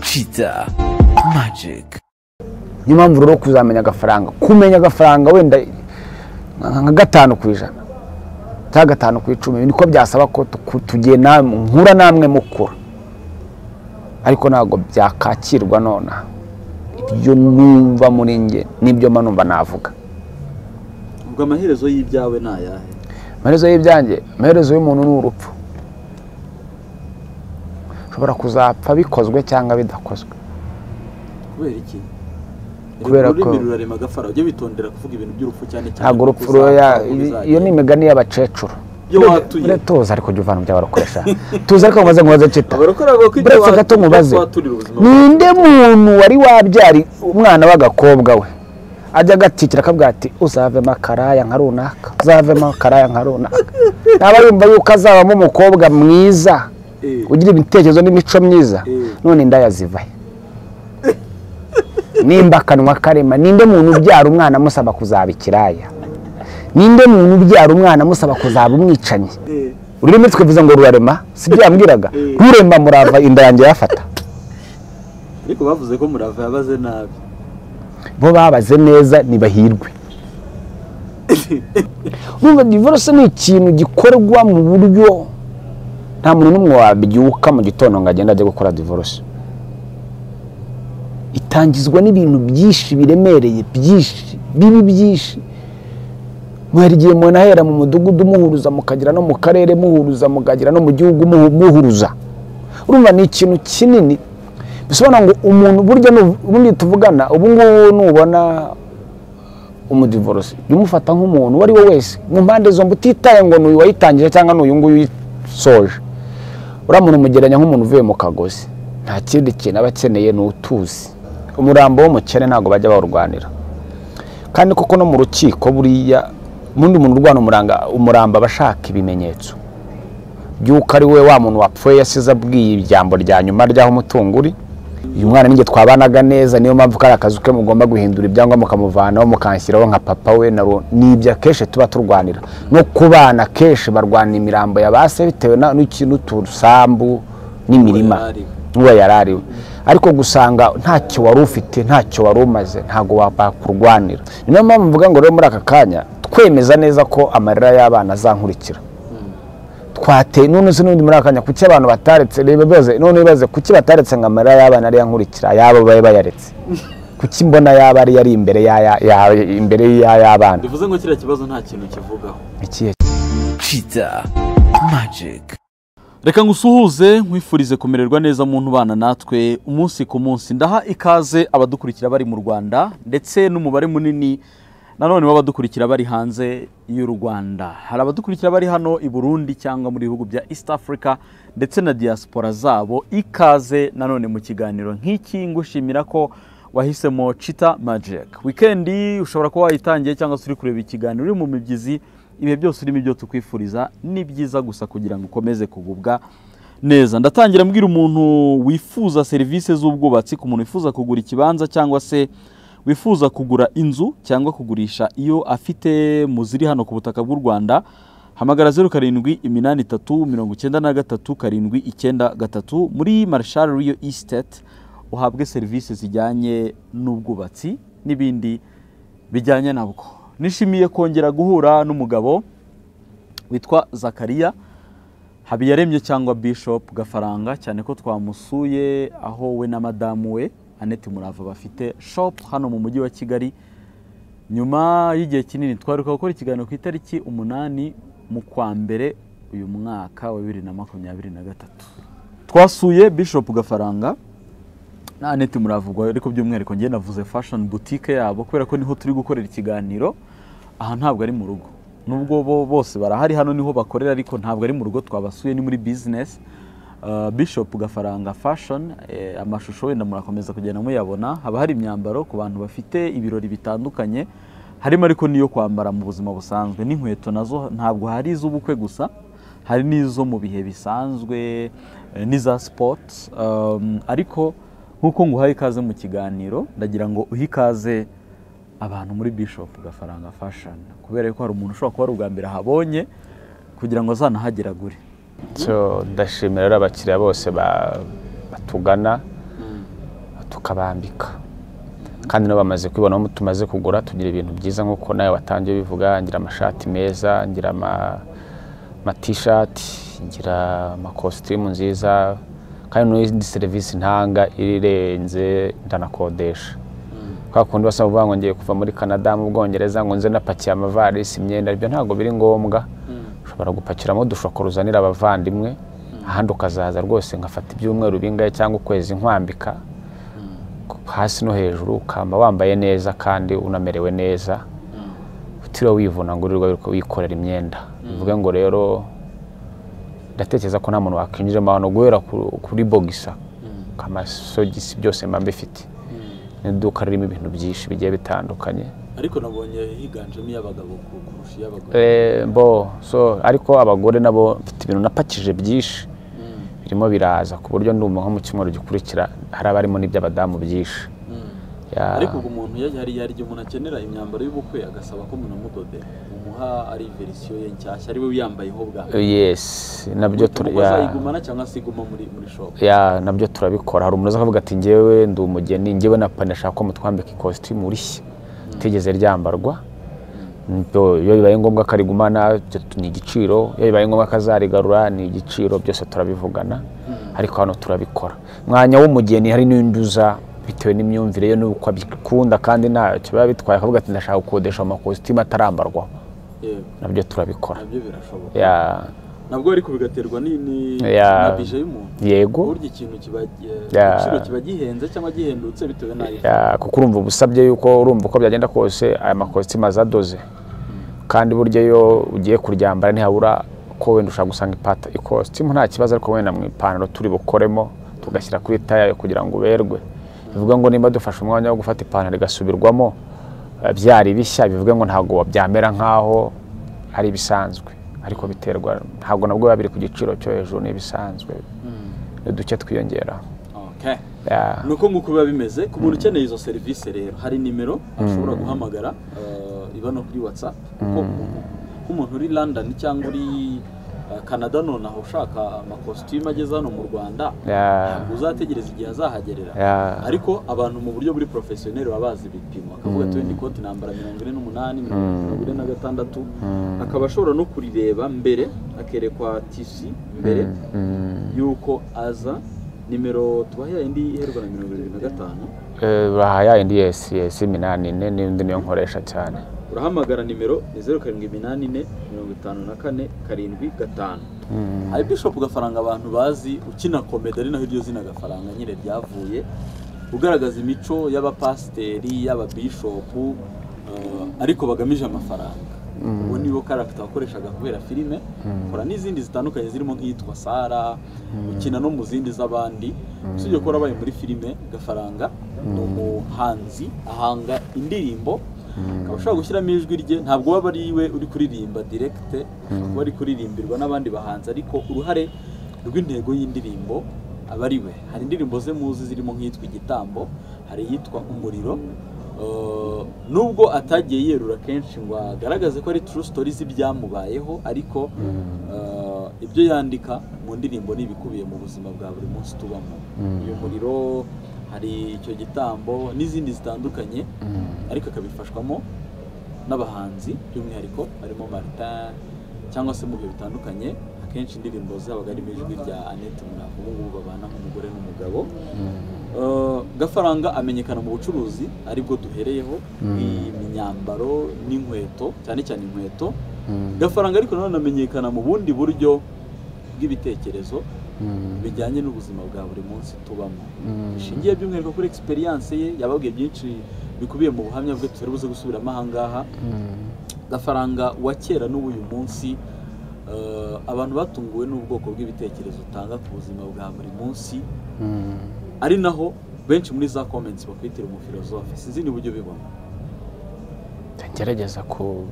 Kiza Magic niyo mpamvu rero kuzamenya agafaranga kumenya agafaranga wenda nka gatanu ku ijana cyangwa gatanu ku icumi niko byasaba ko tuku- tugena nkura namwe mukura ariko ntabwo byakakirwa nonaha ibyo numva muri nge n'ibyo mba numva navuga ubwo amaherezo y'ibyawe ni ayahe amaherezo y'ibyanjye amaherezo y'umuntu ni urupfu ushobora kuzapfa bikozwe cyangwa bidakozwe kubera iki Kubera Ururimi ko- rurarema agafara ujye witondera kuvuga ibintu by'urupfu cyane cyane ntabwo kuko urupfu ruya uzapfa, uzagenda. iyo ni imigani y'abakecuru Iyo watuye. Ure- tuza ariko jya uvana mu byo barokoresha tuza ariko mumaze nkubaze kita Abarokore bavuga ko ibyo buretse watu- gato mubaze ibyo twaturira ubuzima ninde muntu wari wabyari umwana w'agakobwa we ajya agatikira akabwira ati uzavemo akaraya nka runaka uzavemo akaraya nka runaka ntaba yumva yuko azabamo umukobwa mwiza Eh. ugira ibitekerezo n'imico myiza Eh. none indaya ziva he nimba akanwa karema ninde muntu ubyara umwana amusaba kuzaba ikiraya ninde muntu ubyara umwana amusaba kuzaba umwicanyi Eh, ururimi twivuze ngo rurarema si byo yambwiraga Eh. rurema murava inda yanjye yafata ariko bavuze ko murava yabaze nabi bo babaze neza ntibahirwe urumva divorce ni ikintu gikorwa mu buryo nta muntu n'umwe wabyuka mu gitondo ngo agende ajye gukora divorce itangizwa n'ibintu byinshi biremereye byinshi bibi byinshi hari igihe umuntu ahera mu mudugudu muhuruza mukagera no mu karere muhuruza mukagera no mu gihugu muhu- muhuruza urumva ni ikintu kinini bisobanura ngo umuntu burya nu- ubundi tuvugana ubu ngubu nubona umudivorosi jya umufata nk'umuntu uwo ari we wese mu mpande zombi utitaye ngo ni uyu wayitangije cyangwa ni uyu nguyu uyisoje uriya muntu umugereranya nk'umuntu uvuye mu kagozi nta kindi kintu aba akeneye ni utuzi umurambo w'umukene ntabwo bajya bawurwanira kandi koko no mu rukiko buriya ubundi muntu urwana umuranga umuramba aba ashaka ibimenyetso by'uko ari we wa muntu wapfuye yasize abwiye ijambo rya nyuma ry'aho umutungo uri uyu mwana ninjye twabanaga neza niyo mpamvu kari akazu ke mugomba guhindura ibyangombwa mukamuvanaho mukanshyiraho nka papa we na ro ni ibyo akenshi tuba turwanira no ku bana kenshi barwana imirambo ya ba se bitewe na- n'iki- n'utusambu n'imirima Uwo yari ariwe. n'uwo yari ariwe ariko gusanga ntacyo wari ufite ntacyo wari umaze ntabwo wa- bakurwanira ni nayo mpamvu mvuga ngo rero muri aka kanya twemeza neza ko amarira y'abana azankurikira twateye none se n'ubundi muri aka kanya kuki abantu bataretse reba bibaze none bibaze kuki bataretse ngo amarira y'abana ariyo ankurikira ayabo babe bayaretse kuki mbona yaba ari yari imbere y'aya- ya- imbere y'ay'abana bivuze ngo kiriya kibazo nta kintu kivugaho ikihe Kiza Magic reka ngusuhuze nkwifurize kumererwa neza mu ntubana natwe umunsi ku munsi ndaha ikaze abadukurikira bari mu rwanda ndetse n'umubare munini nanone w'abadukurikira bari hanze y'u rwanda hari abadukurikira bari hano i burundi cyangwa mu bihugu bya east africa ndetse na diaspora zabo ikaze nanone mu kiganiro nk'iki ngushimira ko wahisemo cita magic wikendi ushobora kuba wayitangiye cyangwa se uri kureba ikiganiro uri mu mibyizi ibihe byose urimo ibyo tukwifuriza ni byiza gusa kugira ngo ukomeze kugubwa neza ndatangira mbwira umuntu wifuza serivisi z'ubwubatsi ku muntu wifuza kugura ikibanza cyangwa se wifuza kugura inzu cyangwa kugurisha iyo afite mu ziri hano ku butaka bw'u rwanda hamagara zeru karindwi iminani itatu mirongo icyenda na gatatu karindwi icyenda gatatu muri marshal riyo isiteti uhabwe serivisi zijyanye n'ubwubatsi n'ibindi bijyanye nabwo nishimiye kongera guhura n'umugabo witwa zakariya habiyaremye cyangwa bishop gafaranga cyane ko twamusuye aho we na madamu we annette murava bafite shop hano mu mujyi wa kigali nyuma y'igihe kinini twaruka gukora ikiganiro ku itariki umunani mu kwa mbere uyu mwaka wa bibiri na makumyabiri na gatatu twasuye bishop gafaranga na Annette muravugwa ariko by'umwihariko njye navuze fashion boutique yabo kubera ko niho turi gukorera ikiganiro aha ntabwo ari mu rugo nubwo bo bose barahari hano niho bakorera ariko ntabwo ari mu rugo twabasuye ni muri business Uh, Bishop Gafaranga Fashion eh, amashusho wenda murakomeza kugenda muyabona haba hari imyambaro ku bantu bafite ibirori bitandukanye harimo ariko n'iyo kwambara mu buzima busanzwe n'inkweto nazo ntabwo hari iz'ubukwe gusa hari n'izo mu bihe bisanzwe eh, n'iza sipoti ariko nk'uko nguhaye ikaze mu kiganiro ndagira ngo uhe ikaze abantu muri Bishop Gafaranga Fashion kubera ko hari umuntu ushobora kuba ari ubwa mbere ahabonye kugira ngo azanahageragure so ndashimira rero abakiriya bose ba- batugana tukabambika kandi nabo bamaze kwibona aho tumaze kugura tugira ibintu byiza nk'uko nawe watangiye bivuga ngira amashati meza ngira ama- amatishati ngira amakositimu nziza kandi n'indi serivisi ntanga irenze ndanakodesha kwa kundi basaba uvuga ngo ngiye kuva muri canada mu bwongereza ngo nze napakiye amavarisi imyenda ibyo ntabwo biri ngombwa ushobora gupakiramo udushoko ruzanira abavandimwe ahandi ukazaza rwose ngafata ibyumweru bingahe cyangwa ukwezi nkwambika hasi no hejuru ukamba wambaye neza kandi unamerewe neza utiriwe wivuna ngo urirwe wikorera imyenda bivuge ngo rero ndatekereza ko nta muntu wakwinjiramo ahantu guhera ku- kuri bogisa amasogisi byose mba mbifite ni iduka ririmo ibintu byinshi bigiye bitandukanye ariko nabonye higanjemo iy'abagabo kurusha iy'abagore Eh, bo so ariko abagore nabo mfite ibintu napakije byinshi birimo biraza ku buryo ndumva nko mu cyumweru gikurikira hari abarimo n'iby'abadamu byinshi Ya. ariko ubwo umuntu yari hari hari igihe umuntu akenera imyambaro y'ubukwe agasaba ko umuntu amudodera umuha ari verisiyo ye nshyashya ari we wiyambayeho bwa yes nabyo tura- ubwo ya- azayigumana cyangwa se iguma muri muri shopu ya nabyo turabikora hari umuntu uza akavuga ati ngewe ndi umugeni ngewe na pani ashaka ko mutwambika ikositimu rishya itigeze ryambarwa Ibyo- iyo bibaye ngombwa akarigumana ibyo tu- ni igiciro iyo bibaye ngombwa akazarigarura ni igiciro byose turabivugana ariko hano turabikora mwanya w'umugeni hari n'undi uza bitewe n'imyumvire ye n'uko abikunda kandi ntacyo biba bitwaye akavuga ati ndashaka gukodesha amakositimu atarambarwa yego nabyo turabikora nabyo birashoboka Ya- nabwo ariko bigaterwa ni- ni- Ya. na bije y'umuntu yego burya ikintu kiba eh, Ya. igiciro kiba gihenze cyangwa gihendutse bitewe n'ayo Ya, kuko urumva ubusabye yuko urumva uko byagenda kose aya makositimu azadoze kandi burya iyo ugiye kuryambara ntihabura ko wenda ushaka gusanga ipata ikositimu nta kibazo ariko wenda mu ipantaro turi bukoremo tugashyira kuri taya kugira ngo uberwe bivuga ngo niba dufashe umwanya wo gufata ipantaro igasubirwamo eh, byari bishya bivuga ngo ntabwo byamera nk'aho ari ibisanzwe ariko biterwa ntabwo nabwo biba biri ku giciro cyo hejuru n'ibisanzwe ni duke twiyongera Okay. Ya. ni uko nguko biba bimeze ku muntu ukeneye izo serivisi rero hari nimero ashobora guhamagara eh, iba no kuri whatsapp kuko umuntu- nk'umuntu uri london cyangwa uri eh, canada nonaha ushaka amakositimu ageze hano mu rwanda Ya. ntabwo uzategereza igihe azahagerera Ya. ariko abantu mu buryo buri porofesiyoneri baba bazi ibipimo akavuga ati wenda ikoti nambara mirongo ine n'umunani mirongo ine na gatandatu akaba ashobora no kurireba mbere akerekwa tisi mbere yuko aza nimero tubaha indi iherwa na mirongo irindwi na gatanu Eh, bahaya indi yesi yesi iminani ine n'indi niyo nkoresha cyane urahamagara nimero ni zeru karindwi iminani ine mirongo itanu na kane karindwi gatanu hari bishop gafaranga abantu bazi ukina komedi ari naho iryo zina gafaranga nyine ryavuye ugaragaza imico y'abapasiteri y'ababishopu eh, ariko bagamije amafaranga ubu nibo karagita wakoreshaga kubera filime ukora n'izindi zitandukanye zirimo nk'iyitwa sara ukina no mu zindi z'abandi usibye ko warabaye muri filime gafaranga ni umuhanzi ahanga indirimbo akaba ashobora gushyiramo ijwi rye ntabwo waba ari we uri kuririmba direkite ashobora kuba ari kuririmbirwa n'abandi bahanzi ariko uruhare rw'intego y'indirimbo aba ari we hari indirimbo ze muzi zirimo nk'iyitwa igitambo hari iyitwa umuriro Eh, nubwo atagiye yerura kenshi ngo agaragaze ko ari true story z'ibyamubayeho ariko eh, ibyo yandika mu ndirimbo ni ibikubiye mu buzima bwa buri munsi tubamo uyu muriro hari icyo gitambo n'izindi zitandukanye ariko akabifashwamo n'abahanzi by'umwihariko barimo Martin cyangwa se mu bihe bitandukanye akenshi indirimbo zabaga arimo ijwi rya Annette Muravu ubu ngubu babana nk'umugore n'umugabo Eh, gafaranga amenyekana mu bucuruzi aribwo duhereyeho imyambaro n'inkweto cyane cyane inkweto gafaranga ariko nanone amenyekana mu bundi buryo bw'ibitekerezo bijyanye n'ubuzima bwa buri munsi tubamo bishingiye by'umwihariko kuri experience ye yababwiye byinshi bikubiye mu buhamya bwe tutari buze gusubiramo ahangaha gafaranga wa kera n'uw'uyu munsi eh, abantu batunguwe n'ubwoko bw'ibitekerezo utanga ku buzima bwa buri munsi ari naho benshi muri za comments bakwitira umufilozofe sinzi n'uburyo bibona ngerageza ku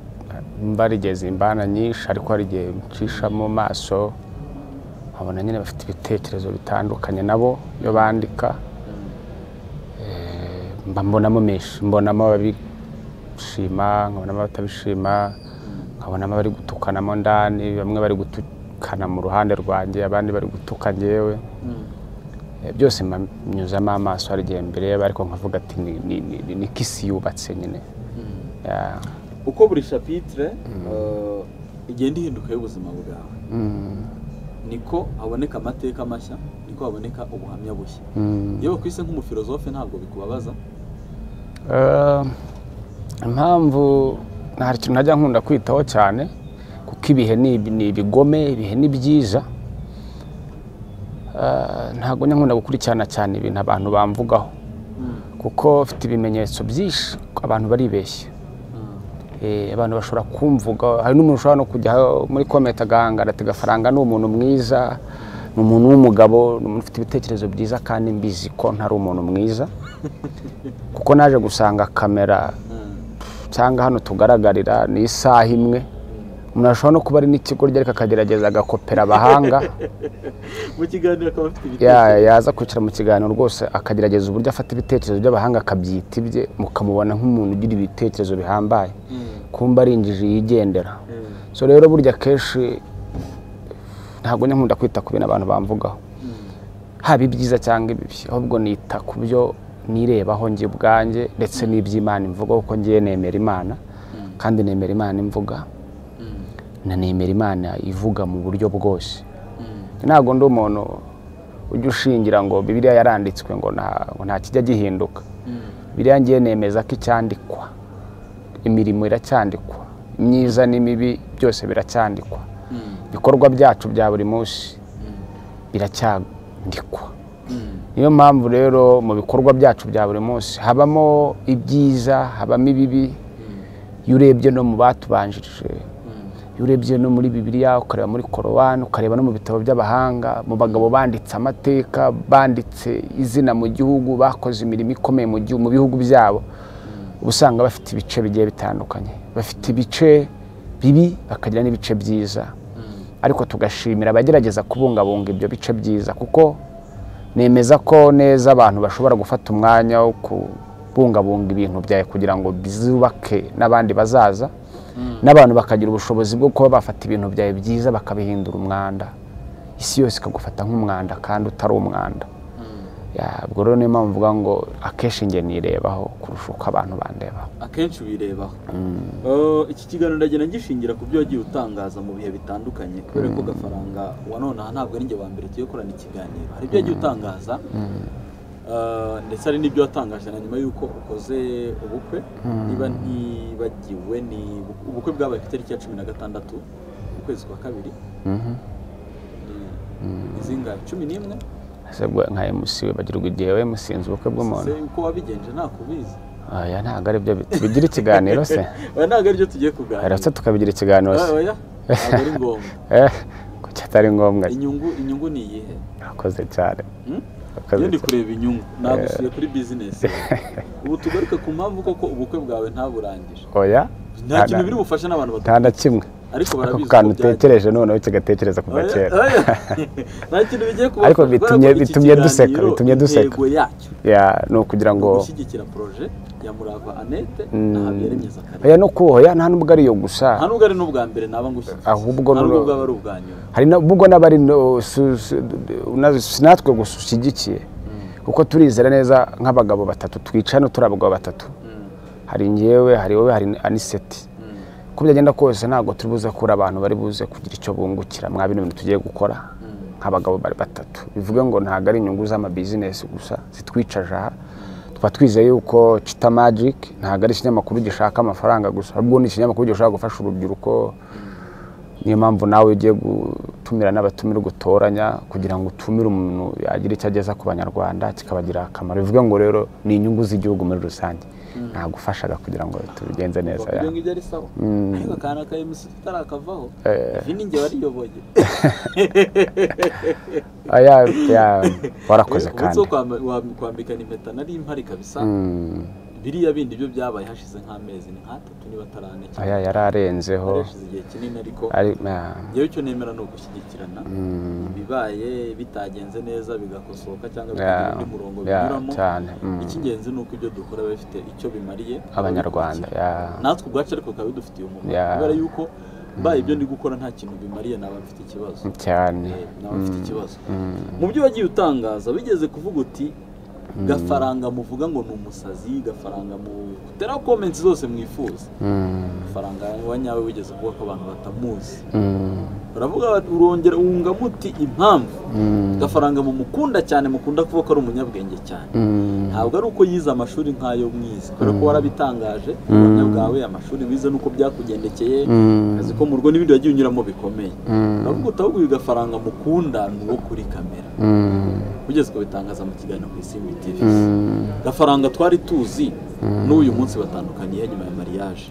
mba rigeze imbana nyinshi ariko hari igihe ncishamo maso nkabona nyine bafite ibitekerezo bitandukanye nabo iyo bandika Eh, mba mbonamo menshi mbonamo ababishima nkabonamo abatabishima nkabonamo abari gutukanamo ndani bamwe bari gutukana mu ruhande rwanjye abandi bari gutuka ngewe Eh, byose mba nyuzamo amaso hari igihe mbere ariko nkavuga ati ni- ni- ni- ni kisi yubatse nyine Ya. uko buri shapitire eh, igenda ihinduka y'ubuzima bwawe Mm, niko haboneka amateka mashya niko haboneka ubuhamya bushya mm. yewe ku isi nk'umufilozofe ntabwo bikubabaza Eh, impamvu nta kintu najya nkunda kwitaho cyane kuko ibihe ni ibi- ni ibigome ibihe ni byiza Eh, ntabwo njya nkunda gukurikirana cyane ibintu abantu bamvugaho kuko mfite ibimenyetso byinshi abantu baribeshya Eh, abantu bashobora kumvuga hari n'umuntu ushobora no kujya muri komenti agahangara ati gafaranga ni umuntu mwiza ni umuntu w'umugabo ni umuntu ufite ibitekerezo byiza kandi mbizi ko ntari umuntu mwiza kuko naje gusanga kamera cyangwa hano tugaragarira ni isaha imwe umuntu ashobora no kuba ari n'ikigo rye ariko akagerageza agakopera abahanga mu kiganiro akaba afite Ya- yaza kwicara mu kiganiro rwose akagerageza uburyo afata ibitekerezo by'abahanga akabyita ibye mukamubona nk'umuntu ugira ibitekerezo bihambaye kumba ari injiji yigendera so rero burya kenshi ntabwo njya nkunda kwita ku bintu abantu bamvugaho haba ibyiza cyangwa ibibi ahubwo nita ku byo nirebaho njye ubwanjye ndetse n'iby'imana imvuga kuko ngiye nemera imana kandi nemera imana imvuga na nemera imana ivuga mu buryo bwose ntabwo ndi umuntu ujya ushingira ngo bibiliya yaranditswe ngo nta- ngo nta kijya gihinduka biriya ngiye nemeza ko icyandikwa imirimo iracyandikwa myiza n'imibi byose biracyandikwa ibikorwa byacu bya buri munsi biracyandikwa niyo mpamvu rero mu bikorwa byacu bya buri munsi habamo ibyiza habamo ibibi iyo urebye no mu batubanjirije iyo urebye no muri bibiliya ukareba muri korowani ukareba no mu bitabo by'abahanga mu bagabo banditse amateka banditse izina mu gihugu bakoze imirimo ikomeye mu gihu- mu bihugu byabo uba usanga bafite ibice bigiye bitandukanye bafite ibice bibi bakagira n'ibice byiza ariko tugashimira abagerageza kubungabunga ibyo bice byiza kuko nemeza ko neza abantu bashobora gufata umwanya wo kubungabunga ibintu byawe kugira ngo bizubake n'abandi bazaza n'abantu bakagira ubushobozi bwo kuba bafata ibintu byawe byiza bakabihindura umwanda isi yose ikagufata nk'umwanda kandi utari umwanda Ya, ubwo rero niyo mpamvu mvuga ngo akenshi njye nirebaho kurusha uko abantu bandebaho akenshi wirebaho Eh, iki kiganiro ndagenda ngishingira ku byo wagiye utangaza mu bihe bitandukanye kubera ko gafaranga wa none aha ntabwo ari njye wa mbere tugiye korana ikiganiro hari ibyo wagiye utangaza Eh, ndetse hari n'ibyo watangaje na nyuma y'uko ukoze ubukwe niba ntibagiwe ni ubukwe bwabaye ku itariki ya cumi na gatandatu ukwezi kwa kabiri Mhm. ni izingahe cumi n'imwe ese bwo nka MC bagirwa igihe we musinze ubukwe bw'umuntu Se, uko wabigenje ntakubizi oya ntabwo ari byo bigira ikiganiro se oya ntabwo aribyo tugiye kuganira rero se tukabigira ikiganiro se Oya, oya ntabwo ari ngombwa eh kuki atari ngombwa inyungu inyungu ni iyihe akoze cyane Hmm? Urakoze Iyo ndi cyane. kureba inyungu nagusuye kuri bizinesi ubu tugaruke ku mpamvu koko ubukwe bwawe ntaburangije oya nta nta- kintu biri bufashe n'abantu nta batatu na kimwe ariko ako barabizi kantu uko byagiye. utekereje noneho kigatekereza kuva Oya, kera oya. nta kintu bigiye kuba Ariko bitumye- bitumye duseka, bitumye duseka. intego yacyo Ya, ni ukugira ni ngo ugushyigikira poroje ya murava anete na habiyaremyeza kare oya no kuhoya nta nubwo ari iyo gusa nta nubwo ari n'ubwa mbere naba ngushyigikiye Ahubwo nta nubwo n'ubwo- bwaba ari ubwa nyuma hari n'ubwo n'abari no- su- su- na- si natwe gusa ushyigikiye kuko turizera neza nk'abagabo batatu twica hano turi abagabo batatu Mm, hari ngewe hari wowe hari aniseti mm, uko byagenda kose ntabwo turi buze kuri abantu bari buze kugira icyo bungukira mwa bino bintu tugiye gukora nk'abagabo bari batatu bivuge ngo ntabwo ari inyungu z'amabizinesi gusa zitwicaje aha tuba twizeye yuko cita magic ntabwo ari ikinyamakuru gishaka amafaranga gusa ahubwo ni ikinyamakuru gishobora gufasha urubyiruko niyo mpamvu nawe ugiye gutumira n'abatumira ugutoranya kugira ngo utumire umuntu yagira icyo ageza ku banyarwanda kikabagirira akamaro bivuge ngo rero ni inyungu z'igihugu muri rusange ntagufashaga kugira ngo tubigenze neza ibyo ya. ngibyo ari sawa ariko akantu ka emusi tutarakavaho Eh. ivi ni njye wariyoboye Aya, ya, warakoze umunsi kandi wo kwamba- wa- kwambikana impeta nari mpari kabisa Mm, biriya bindi byo byabaye hashize nk'amezi ni nk'atatu niba atarane cyane aya yararenzeho Hari hashize igihe kinini ariko ari ya, ngewe icyo nemera ni ugushyigikirana ibibaye bitagenze neza bigakosoka cyangwa bikagira ya, undi murongo ya, binyuramo cyane mm, icy'ingenzi ni uko ibyo dukora biba bifite icyo bimariye abanyarwanda ya, natwe ubwacu ariko bikaba bidufitiye umumaro Yeah. kubera yuko mbaye ibyo ndi gukora nta kintu bimariye naba mfite ikibazo cyane Eh, naba mfite ikibazo mu byo wagiye utangaza bigeze kuvuga uti gafaranga muvuga ngo ni umusazi gafaranga mu tera comments zose mwifuza gafaranga wa nyawe wigeze kuvuga ko abantu batamuzi baravuga bati urongera wungamo uti impamvu gafaranga mumukunda cyane mukunda kuvuga ko ari umunyabwenge cyane ntabwo ari uko yize amashuri nk'ayo mwize kubera ko warabitangaje ubuhamya bwawe amashuri wize nuko byakugendekeye akazi ko mu rugo n'ibindi wagiye unyuramo bikomeye uravuga uti ahubwo uyu gafaranga mukunda ni uwo kuri kamera ugeze kubitangaza mu kiganiro ku isi TV gafaranga twari tuzi n'uyu munsi batandukaniye nyuma ya mariage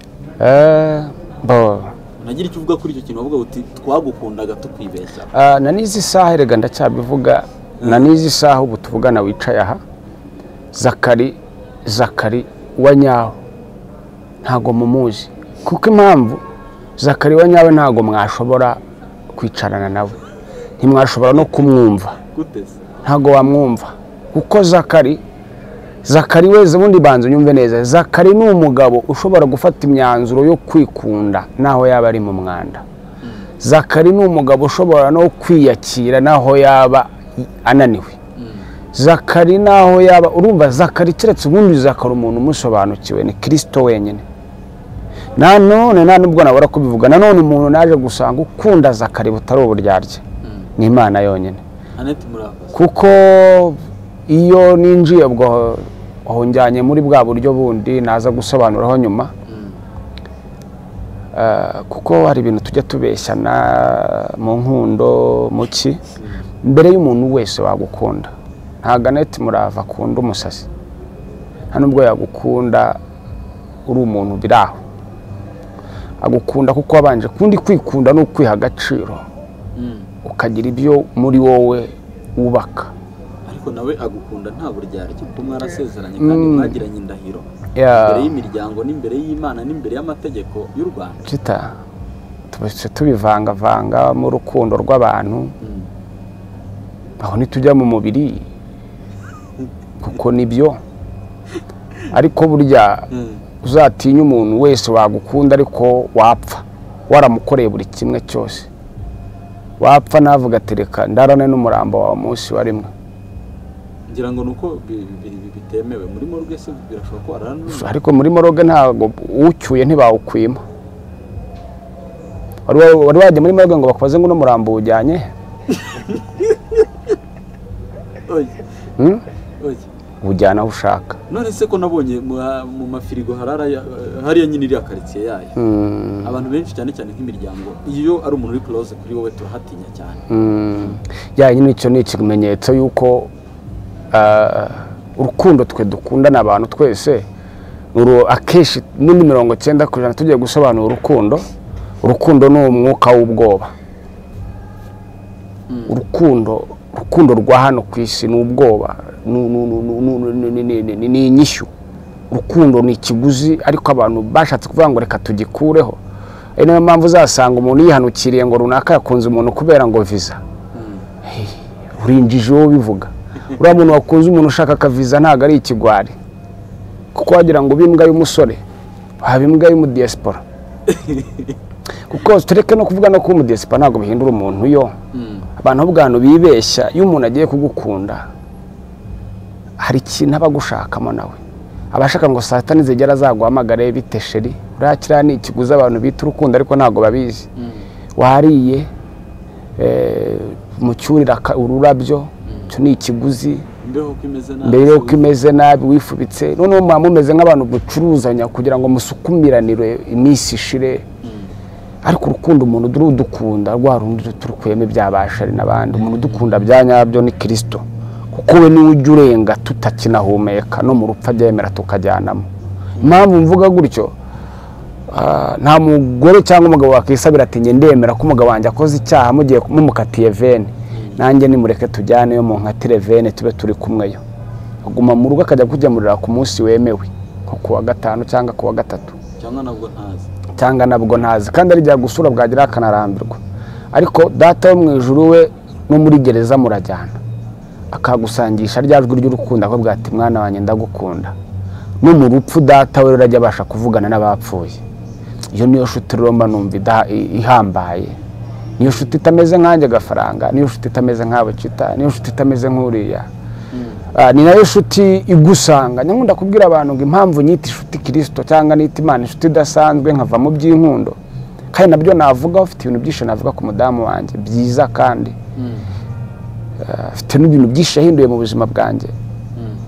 unagira icyo uvuga kuri icyo kintu wavuga uti twagukundaga tukwibeshya Ah, na n'izi saha erega ndacyabivuga na n'izi saha ubu tuvugana wicaye aha zakari zakari wa nyawe ntago mumuzi kuko impamvu zakari wa nyawe ntago mwashobora kwicarana nawe ntimwashobora no kumwumva guteze ntago wamwumva kuko zakari zakari weze ubundi banza unyumve neza zakari ni umugabo ushobora gufata imyanzuro yo kwikunda naho yaba ari mu mwanda zakari ni umugabo ushobora no kwiyakira naho yaba ananiwe zakari naho yaba urumva zakari keretse ubundi zakari umuntu umusobanukiwe ni kirisito wenyine nanone nta nubwo nabura kubivuga nanone umuntu naje gusanga ukunda zakari butari uburyarya ni imana yonyine Annette murakoze kuko iyo ninjiye ubwo aho njyanye muri bwa buryo bundi naza gusobanuraho nyuma Eh, kuko hari ibintu tujya tubeshyana mu nkundo mu ki mbere y'umuntu wese wagukunda nta ganeti murava akunda umusazi nta nubwo yagukunda uri umuntu biri aho agukunda kuko wabanje kundi kwikunda ni ukwiha agaciro ukagira ibyo muri wowe wubaka ariko nawe agukunda nta buryarya kuko mwarasezeranye kandi mwagiranye indahiro Yeah. imbere y'imiryango n'imbere y'imana n'imbere y'amategeko y'u rwanda tuta tubese tubivangavanga mu rukundo rw'abantu aho ntitujya mu mubiri kuko nibyo ariko burya uzatinya umuntu wese wagukunda ariko wapfa waramukoreye buri kimwe cyose wapfa navuga ati reka ndarane n'umurambo wawe umunsi warimwe ngira ngo ni uko bi- bi- bi- bitemewe muri morgue se birashoboka ko warara n'umuntu ariko muri moroge ntabwo uwucyuye ntibawukwima wari wa- wari wajya muri moroge ngo bakubaze ngo uno murambo uwujyanye he? oye Hmm? oye ujyana aho ushaka none se ko nabonye mu- mu mafirigo harara ya- hariya nyine iriya karitsiye yayo Mm, abantu benshi cyane cyane nk'imiryango iyo ari umuntu uri close kuri wowe turahatinya cyane mm. ya nyine icyo ni ikimenyetso y'uko ah, urukundo twe dukundana abantu twese uru- akenshi muri mirongo cyenda ku ijana tugiye gusobanura urukundo urukundo ni umwuka w'ubwoba urukundo urukundo rwa hano ku isi ni ubwoba ni- ni- ni- ni- ni- ni- ni- ni- ni- ni inyishyu urukundo ni ikiguzi ariko abantu bashatse kuvuga ngo reka tugikureho ari nayo mpamvu uzasanga umuntu yihanukiriye ngo runaka yakunze umuntu kubera ngo viza Hey, urinjije uwo bivuga uriya muntu wakunze umuntu ushaka akaviza ntabwo ari ikigwari kuko wagira ngo ube imbwa y'umusore waba imbwa y'umudiyasipora kuko tureke no kuvuga no kuba umudiyasipora ntabwo bihindura umuntu yo abantu bo bwantu bibeshya iyo umuntu agiye kugukunda hari ikintu aba agushakamo nawe abashaka ngo saa tanu zigera zaguhamagare bite sheri uriya kiriya ni ikiguzi abantu bita urukundo ariko ntabwo babizi wariye eh, mucyurira aka- ururabyo icyo ni ikiguzi imbeho ko imeze nabi mbere yuko imeze nabi wifubitse noneho muba mumeze nk'abantu mucuruzanya kugira ngo musukumiranire iminsi ishire ariko urukundo umuntu udukunda rwa rundi turukuyemo ibyabasha ari n'abandi umuntu udukunda bya nyabyo ni kirisito kuko we niwe ujya urenga tutakinahumeka no mu rupfu abyemera tukajyanamo impamvu mvuga gutyo ah, nta mugore cyangwa umugabo wakwisabira ati njye ndemera ko umugabo wanjye akoze icyaha mugiye mumukatiye vene nanjye nimureke tujyaneyo mu nkatire vene tube turi kumweyo aguma mu rugo akajya kugemurira ku munsi wemewe nko ku wa gatanu cyangwa ku wa gatatu cyangwa nabwo ntazi cyangwa nabwo ntazi kandi arijya gusura bwagira akanarambirwa ariko data wo mu ijuru we no muri gereza murajyana akagusangisha rya jwi ry'urukundo akavuga ati mwana wanjye ndagukunda no mu rupfu data we rurajya abasha kuvugana n'abapfuye iyo niyo shuti rero mba numva ida- i- ihambaye niyo shuti itameze nkanjye agafaranga niyo shuti itameze nk'abakita niyo shuti itameze nk'uriya Ah, ni nayo shuti igusanga nyakunda kubwira abantu ngo impamvu nyita inshuti kirisito cyangwa nita imana inshuti idasanzwe nkavamo by'inkundo kandi nabyo navuga ufite ibintu byinshi navuga ku mudamu wanjye byiza kandi Ah, afite n'ibintu byinshi yahinduye mu buzima bwanjye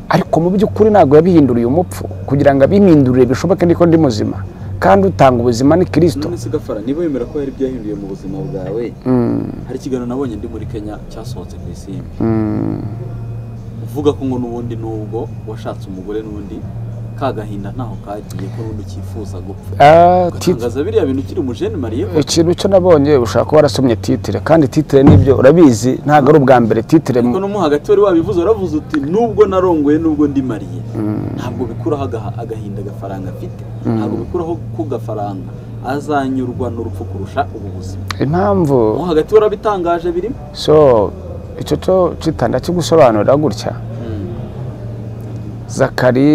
ariko mu by'ukuri ntabwo yabihinduriye umupfu kugira ngo abihindurire bishoboke niko ndi muzima kandi utanga ubuzima ni kirisito none se gafara niba wemera ko hari ibyahinduye mu buzima bwawe hari ikiganiro nabonye ndi muri kenya cyasohotse ku isimbi uvuga ko ngo n'ubundi n'ubwo washatse umugore n'undi ka gahinda ntaho kagiye ko n'undi ukifuza gupfa Ah, tit- ugatangaza biriya bintu ukiri umujene mariye ko ikintu cyo nabonye ushobora kuba warasomye titire kandi titire nibyo urabizi ntabwo ari ubwa mbere titire ariko no mo hagati wari wabivuze waravuze uti nubwo narongoye nubwo ndi mariye ntabwo bikuraho agaha- agahinda agafaranga afite ntabwo bikuraho ko gafaranga azanyurwa n'urupfu kurusha ubu buzima impamvu mo hagati warabitangaje birimo so icyo cyo kitanda cyo gusobanura gutya zakari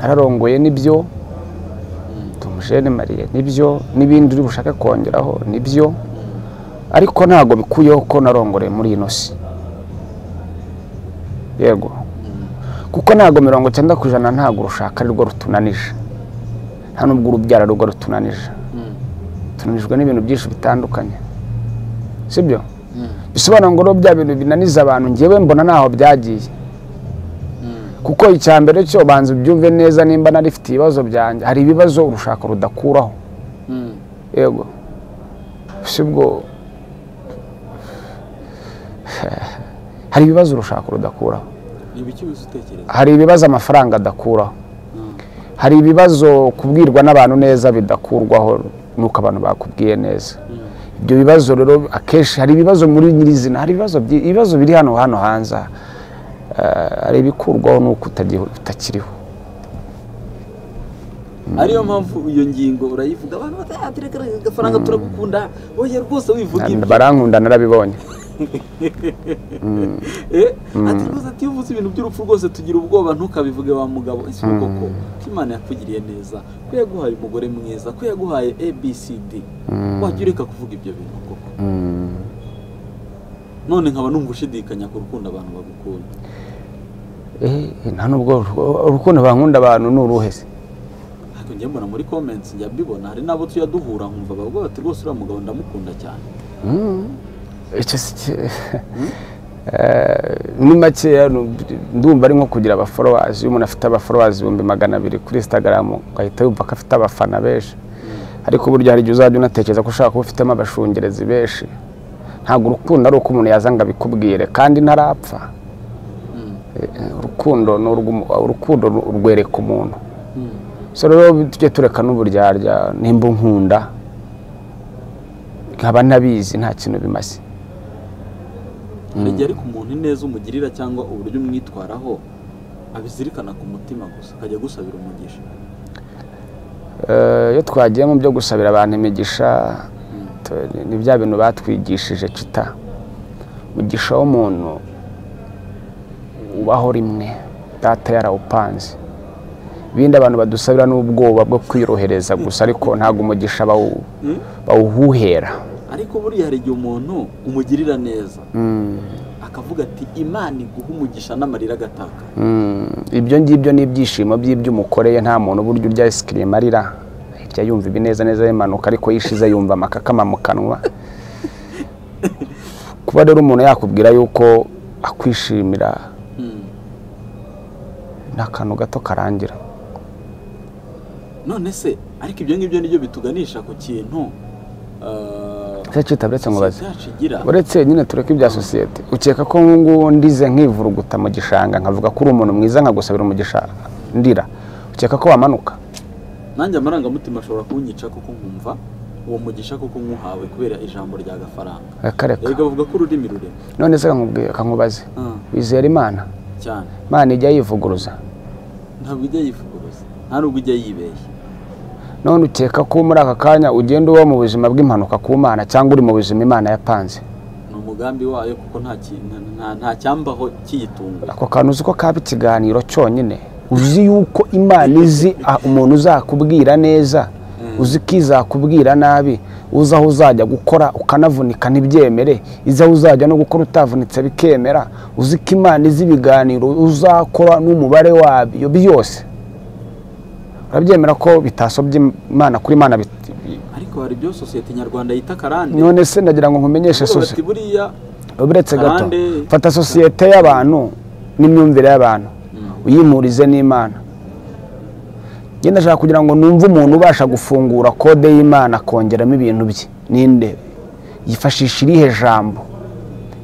ararongoye nibyo tumujene mariye nibyo n'ibindi uri bushake kongeraho nibyo ariko ntabwo bikuyeho ko narongoreye muri ino si yego kuko ntabwo mirongo icyenda ku ijana ntabwo urushaka ari rwo rutunanije nta n'ubwo urubyara ari rwo rutunanije tunanijwe n'ibintu byinshi bitandukanye sibyo bisobanura ngo rero bya bintu binaniza abantu ngewe mbona ntaho byagiye kuko icya mbere cyo banza ubyumve neza nimba narifite ibibazo byanjye hari ibibazo urushaka rudakuraho yego sibwo hari ibibazo urushaka rudakuraho ni ibiki wese utekereza hari ibibazo amafaranga adakuraho hari ibibazo kubwirwa n'abantu neza bidakurwaho nuko abantu bakubwiye neza ibyo bibazo rero akenshi hari ibibazo muri nyirizina hari ibibazo byi- ibibazo biri hano hano hanze aha. Eh, hari ibikurwaho nuko utagi- utakiriho ariyo mpamvu iyo ngingo urayivuga abantu batayatereka agafaranga turagukunda oya rwose wivuga Na- ibyo barankunda narabibonye Eh, ati rwose ati iyo uvuze ibintu by'urupfu rwose tugira ubwoba ntukabivuge wa mugabo ese uvuga ko ko imana yakugiriye neza ko yaguhaye umugore mwiza ko yaguhaye abcd wajya ureka kuvuga ibyo bintu koko none nkaba numva ushidikanya ku rukundo abantu bagukunda Eh, nta nubwo uru- urukundo bankunda abantu ni uruhe se ariko njye mbona muri comments njya mbibona hari n'abo tujya duhura nkumva bavuga bati rwose uriya mugabo ndamukunda cyane icyo si cyo- Eh, muri makeya nu- ndumva ari nko kugira abaforowazi iyo umuntu afite abaforowazi ibihumbi magana abiri kuri instagram ugahita yumva ko afite abafana benshi ariko burya hari igihe uzajya unatekereza ko ushaka kuba ufitemo abashungerezi benshi ntabwo urukundo ari uko umuntu yaza ngo abikubwire kandi ntarapfa Eh, eh, urukundo ni urw'umu- urukundo ru- rwereka umuntu so rero tujye tureka n'uburyarya nimba unkunda nkaba ntabizi nta kintu bimaze hari igihe ariko umuntu ineza umugirira cyangwa uburyo umwitwaraho abizirikana ku mutima gusa akajya agusabira umugisha Eh, iyo twagiye mu byo gusabira abantu imigisha tu- ni bya bintu batwigishije kita umugisha w'umuntu ubaho rimwe data yarawupanze ibindi abantu badusabira n'ubwoba bwo kwiyorohereza gusa ariko ntabwo umugisha bawu- bawuhuhera ariko buriya hari igihe umuntu umugirira neza akavuga ati imana iguha umugisha n'amarira agataka Mm, ibyo ngibyo ni ibyishimo by'ibyo umukoreye nta muntu burya urya isikirimu arira ahita yumva ibineza neza bimanuka ariko yishize yumva amakakama mu kanwa kuba rero umuntu yakubwira yuko akwishimira ni akantu gato karangira none se ariko ibyo ngibyo nibyo bituganisha ku kintu eh, ese kitabiretse ngo baze sosiyete yacu igira uretse nyine tureke ibya sosiyete ukeka ko ngubu ndize nkivuruguta mu gishanga nkavuga ko uri umuntu mwiza nkagusabira umugisha ndira ukeka ko wamanuka nanjye amarangamutima ashobora kunyica kuko nkumva uwo mugisha kuko nkuhawe kubera ijambo rya gafaranga akareka erega bavuga ko ururimi rurema none se kankubwira kankubaze Ah, wizera imana cyane imana ijya yivuguruza ntabwo ijya yifuguruza nta nubwo ijya yibeshya none ukeka ko muri aka kanya ugenda uba mu buzima bw'impanuka ku mana cyangwa uri mu buzima imana yapanze ni umugambi wayo kuko nta ki- nta- nta- nta cyambaho kiyitunga ako kantu uzi ko kaba ikiganiro cyonyine uzi yuko imana izi ah, umuntu uzakubwira neza uzi ko izakubwira nabi uzi aho uzajya gukora ukanavunika ntibyemere izi aho uzajya no gukora utavunitse bikemera uzi ko imana izi ibiganiro uzakora n'umubare wabyo byose urabyemera ko bitasobye imana kuri imana bit- ariko hari ibyo sosiyete nyarwanda yita karande none se ndagira ngo nkumenyeshe Baravuga sosiyete bati buriya uretse gato Abandi- fata sosiyete y'abantu n'imyumvire y'abantu uyimurize n'imana njye ndashaka kugira ngo numve umuntu ubasha gufungura kode y'imana akongeramo ibintu bye ninde yifashisha irihe jambo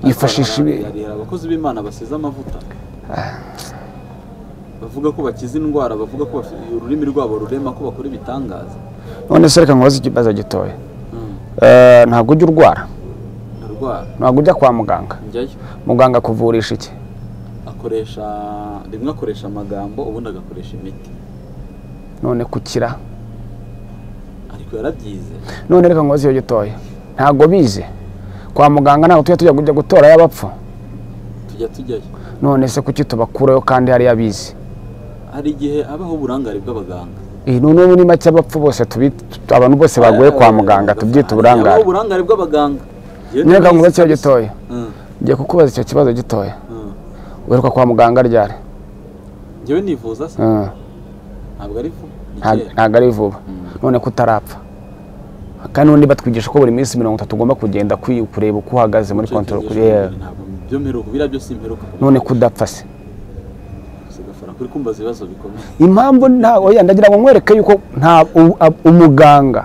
yifashisha ibi hari abakozi b'imana basize amavuta bavuga ko bakiza indwara bavuga ko bafite- ururimi rwabo rurema ko bakora ibitangaza none se reka nkubaze ikibazo gitoya Mm, Eh, ntabwo ujya urwara ndarwara ntabwo ujya kwa muganga njyayo muganga akuvurisha iki akoresha rimwe akoresha amagambo ubundi agakoresha imiti none kukira ariko yarabyize none reka nkubaze iyo gitoya ntabwo bize kwa muganga ntabwo tujya tujya kujya gutora y'abapfu tujya tujyayo none se kuki tubakurayo kandi hariya abizi hari igihe habaho uburangare bw'abaganga iyi ni n'ubu ni make abapfu bose tubi- tu- abantu bose baguye kwa muganga Habaho tubyita uburangare uburangare bw'abaganga Njyewe none reka ndabizi nkubaze kabisa. ikibazo gitoya Mm, ngiye kukubaza icyo kibazo gitoya mm. uheruka kwa muganga ryari njyewe nivuza se Mm, ntabwo ari vuba ni nta- kera. ntabwo ari vuba none ko utarapfa kandi n'undi batwigisha ko buri minsi mirongo itatu ugomba kugenda kwi- kureba uko uhagaze muri Icyo kontorori kigejeje yewe imbere ntabwo byo mperuka biriya byose mperuka none ko udapfa se sigafara kuri kumbaza ibibazo bikomeye impamvu nta oya ndagira ngo nkwereke yuko nta u- a- umuganga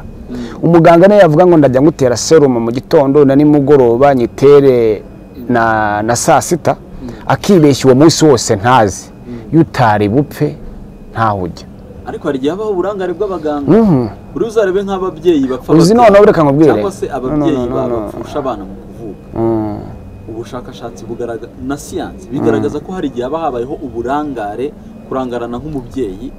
umuganga niyo yavuga ngo ndajya ngutera serumu mu gitondo na nimugoroba nyitere na, na saa sita akibeshya uwo munsi wose ntazi iyo utari bupfe ntaho ujya ariko hari igihe habaho uburangare bw'abaganga Mhm. buri uzarebe nk'ababyeyi bapfa uzi batera, noneho reka nkubwire cyangwa se No, ababyeyi no, no, no, no. bapfusha abana mu kuvuka Mm. ubushakashatsi bugaragaza na siyansi bigaragaza ko hari igihe haba habayeho uburangare kurangarana nk'umubyeyi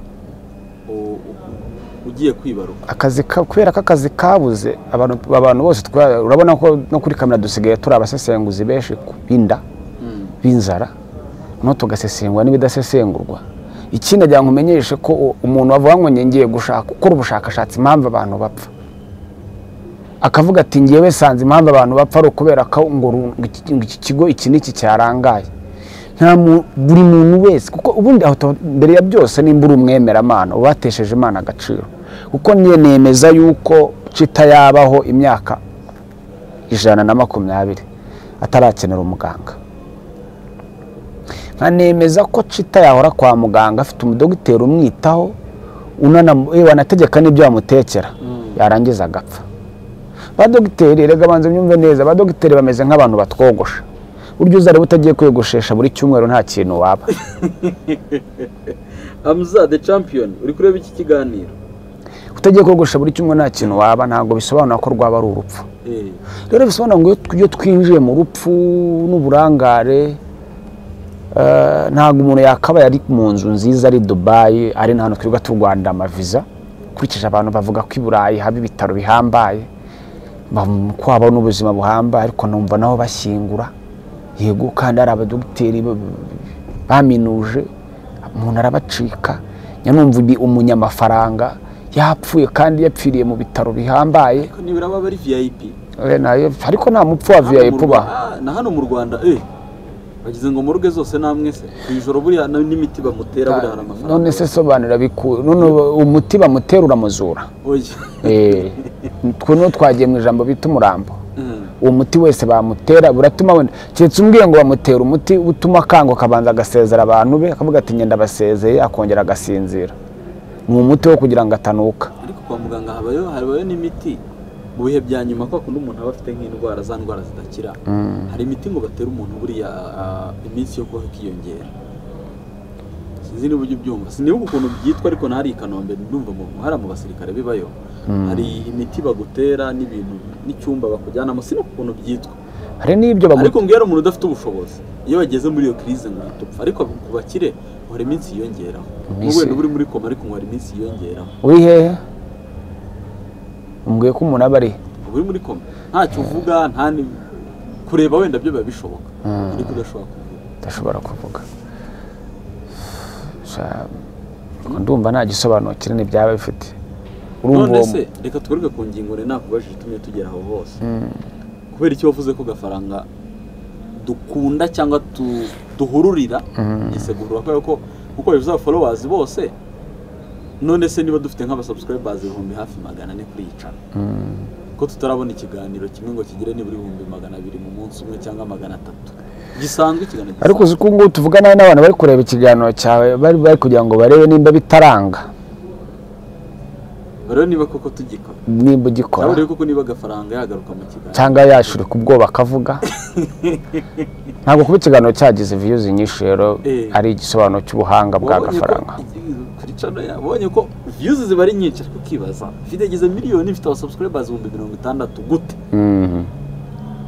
u- u- ugiye kwibaruka akazi ka- kubera ko akazi kabuze abantu abantu bose twa- urabona ko no kuri kamera dusigaye turi abasesenguzi benshi ku binda b'inzara no tugasesengura n'ibidasesengurwa ikindi agira ngo umenyeshe ko u- umuntu wavuga ngo njye ngiye gushaka gukora ubushakashatsi impamvu abantu bapfa akavuga ati ngewe sanze impamvu abantu bapfa ari ukubera ko ngo ru- ngo iki ngo iki kigo iki n'iki cyarangaye nta mu- buri muntu wese kuko ubundi aho to- mbere ya byose nimba uri umwemeramana uba watesheje imana agaciro kuko niyo nemeza yuko cita yabaho imyaka ijana na makumyabiri atarakenera umuganga nkanemeza ko cita yahora kwa muganga afite umudogiteri umwitaho unanam- eh, wanategeka n'ibyo yamutekera yarangiza agapfa ba dogiteri rega banza unyumve neza ba dogiteri bameze nk'abantu batwogosha burya uzareba utagiye kwiyogoshesha buri cyumweru nta kintu waba amuza the champion uri kureba iki kiganiro utagiye kwiyogoshesha buri cyumweru nta kintu waba ntabwo bisobanura ko rwaba ari urupfu rero bisobanura ngo iyo tw- iyo twinjiye mu rupfu n'uburangare eh, ntabwo umuntu yakabaye ari mu nzu nziza ari dubayi ari n'ahantu twirirwa turwanda amaviza ukurikije abantu bavuga ko i burayi haba ibitaro bihambaye bam- ko habaho n'ubuzima buhambaye ariko numva nabo bashyingura yego kandi hari abadogiteri ba- baminuje umuntu arabacika nyanumva undi umunyamafaranga yapfuye kandi yapfiriye mu bitaro bihambaye ariko nibura baba ari vip Eh, nayo- ariko nta mupfu wa Hano mu viyayipu ubaho Rwa- ah, na hano mu rwanda eh bagize ngo muruge zose namwese ku ijoro buriya na- n'imiti bamutera buriya hari amafaranga none se sobanura biku none ubu- umuti bamutera uramuzura oya Eh, twe niho twagiye mu ijambo bita umurambo Mm. uwo muti wese bamutera buratuma wenda keretse umbwiye ngo bamutera umuti utuma akangwa akabanza agasezera abantu be akavuga ati ngenda abasezeye akongera agasinzira ni umuti wo kugira ngo atanuka ariko kwa muganga habayo habayo n'imiti mu bihe bya nyuma kwa kundi umuntu aba afite nk'indwara za ndwara zidakira hari imiti ngo batera umuntu buriya ah, iminsi yo kubaho ikiyongera sinzi niba ujya ubyumva sinibuka ukuntu byitwa ariko nahari i kanombe ndumva mu hari mu basirikare bibayo hari imiti bagutera n'ibintu n'icyumba bakujyanamo sinibuka ukuntu byitwa hari n'ibyo bagu- ariko ngo iyo ari umuntu udafite ubushobozi iyo bageze muri iyo kirize ngo uhita upfa ariko ku bakire ngo hari iminsi yiyongeraho Iminsi- n'ubwo wenda uba uri muri koma ariko ngo hari iminsi yiyongeraho uri hehe umbwiye ko umuntu aba ari uba uri muri koma ntacyo uvuga nta ni- kureba wenda byo biba bishoboka ariko udashobora kuvuga udashobora kuvuga Sha- ndumva nta gisobanuro kinini byaba bifite urumva none uwo se reka tugaruke ku ngingo rero nakubajije itumye tugera aho hose kubera icyo wavuze ko gafaranga dukunda cyangwa tu- duhururira ese guhurura kubera ko kuko bivuze abaforowazi bose none se niba dufite nk'abasubscribers ibihumbi hafi magana ane kuri iyi channel ko tutarabona ikiganiro kimwe ngo kigere nibura ibihumbi magana abiri mu munsi umwe cyangwa magana atatu gisanzwe ikiganiro ariko gisanzwe. uzi ko ubungubu tuvugana n'abantu bari kureba ikiganiro cyawe bari bari kugira ngo barebe nimba bitaranga rero niba koko tugikora nimba cyangwa ugikora rero koko niba agafaranga yagaruka mu kiganiro cyangwa yashurika ubwoba akavuga ntabwo kuba ikiganiro cyagize viyuzi nyinshi rero Eh. ari igisobanuro cy'ubuhanga bwa Wabonye ko gafaranga igihugu kuri channel yawe, wabonye ko views ziba ari nyinshi ariko ukibaza ifite igeze miliyoni ifite abasubscribers ibihumbi mirongo itandatu gute Mhm.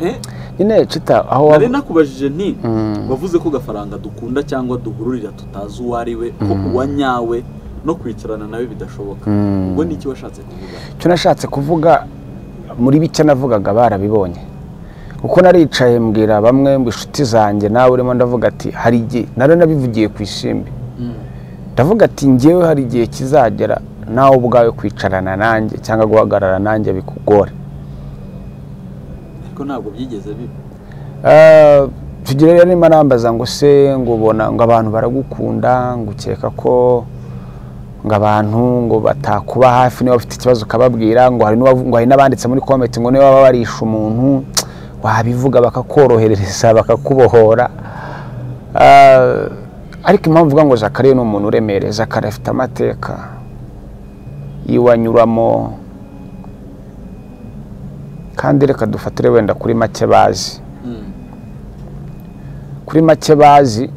Eh, nyine cita aho nari waba- nakubajije nti Mm. wavuze ko gafaranga dukunda cyangwa duhururira tutazi uwo ari we ko uwa nyawe no kwicarana nawe bidashoboka Mm. ubwo ni iki washatse kuvuga icyo nashatse kuvuga muri bike navugaga barabibonye kuko naricaye mbwira bamwe mu inshuti zanjye nawe urimo ndavuga ati hari igihe nari nabivugiye ku ishimbi ndavuga ati ngewe hari igihe kizagera nawe ubwawe kwicarana nanjye cyangwa guhagarara nanjye bikugore ariko ntabwo byigeze biba Eh, tugere rero niba nambaza ngo se ngo ubona ngo abantu baragukunda ngo ukeka ko ngo abantu ngo batakuba hafi niba bafite ikibazo ukababwira ngo hari n'uwavu- ngo hari n'abanditse muri komenti ngo niba baba barisha umuntu wabivuga bakakorohereza bakakubohora Eh, ariko impamvu uvuga ngo zakariya ni umuntu uremereye zakariya afite amateka iwanyuramo kandi reka dufatire wenda kuri make bazi Mm. kuri make bazi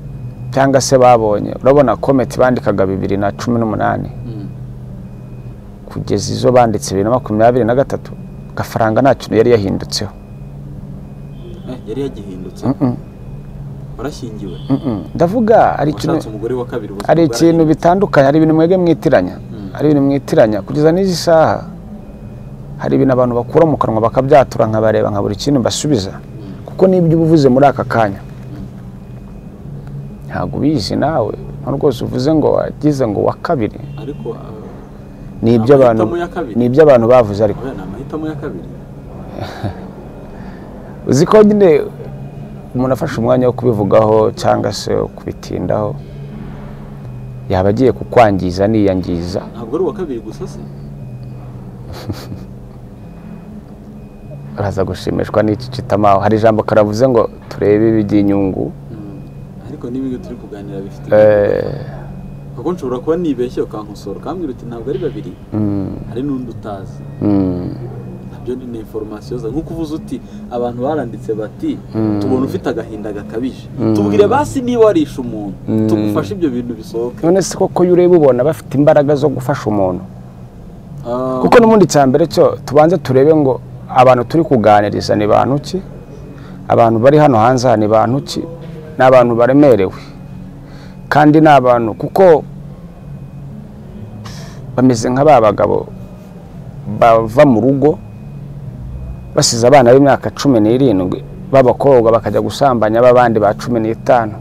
cyangwa se babonye urabona kometi bandikaga bibiri na cumi n'umunani Mm. kugeza izo banditse bibiri na makumyabiri na gatatu gafaranga nta kintu yari yahindutseho Eh, yari yagihindutse Mm-mm, warashyingiwe mm-mm. ndavuga ari ikintu washatse umugore wa kabiri ubuzima hari ikintu bwarahindutse. bitandukanye hari ibintu mwebwe mwitiranya Mm. hari ibintu mwitiranya kugeza n'izi saha hari ibintu abantu bakura mu kanwa bakabyatura nkabareba nkabura ikintu mbasubiza kuko n'ibyo uba uvuze muri aka kanya ntabwo ubizi nawe nta rwose uvuze ngo wagize ngo wa kabiri ariko ah, ni ibyo abantu Amahitamo ya kabiri. ni ibyo abantu bavuze ariko oya, ni amahitamo ya kabiri uzi ko nyine umuntu afashe umwanya wo kubivugaho cyangwa se wo kubitindaho yaba agiye kukwangiza niyangiza ntabwo ari uwa kabiri gusa se araza gushimishwa n'iki kitamaho hari ijambo karavuze ngo turebe iby'inyungu Mm. ariko n'ibyo turi kuganira bifite Eh, kuko nshobora kuba nibeshye ukankosora ukambwira uti ntabwo ari babiri mm, hari n'undi utazi mm, nabyo ni ni information zawe nk'uko uvuze uti abantu baranditse bati Mm. tubona ufite agahinda gakabije Mm. tubwire basi niba warishe umuntu Mm. tugufashe ibyo bintu bisohoke none se koko iyo ureba ubona bafite imbaraga zo gufasha umuntu Ah, kuko n'ubundi cya mbere cyo tubanze turebe ngo abantu turi kuganiriza ni bantu ki abantu bari hano hanze aha ni bantu ki ni abantu baremerewe kandi ni abantu kuko bameze nka ba bagabo bava mu rugo basize abana b'imyaka cumi n'irindwi b'abakobwa bakajya gusambanya b'abandi ba cumi n'itanu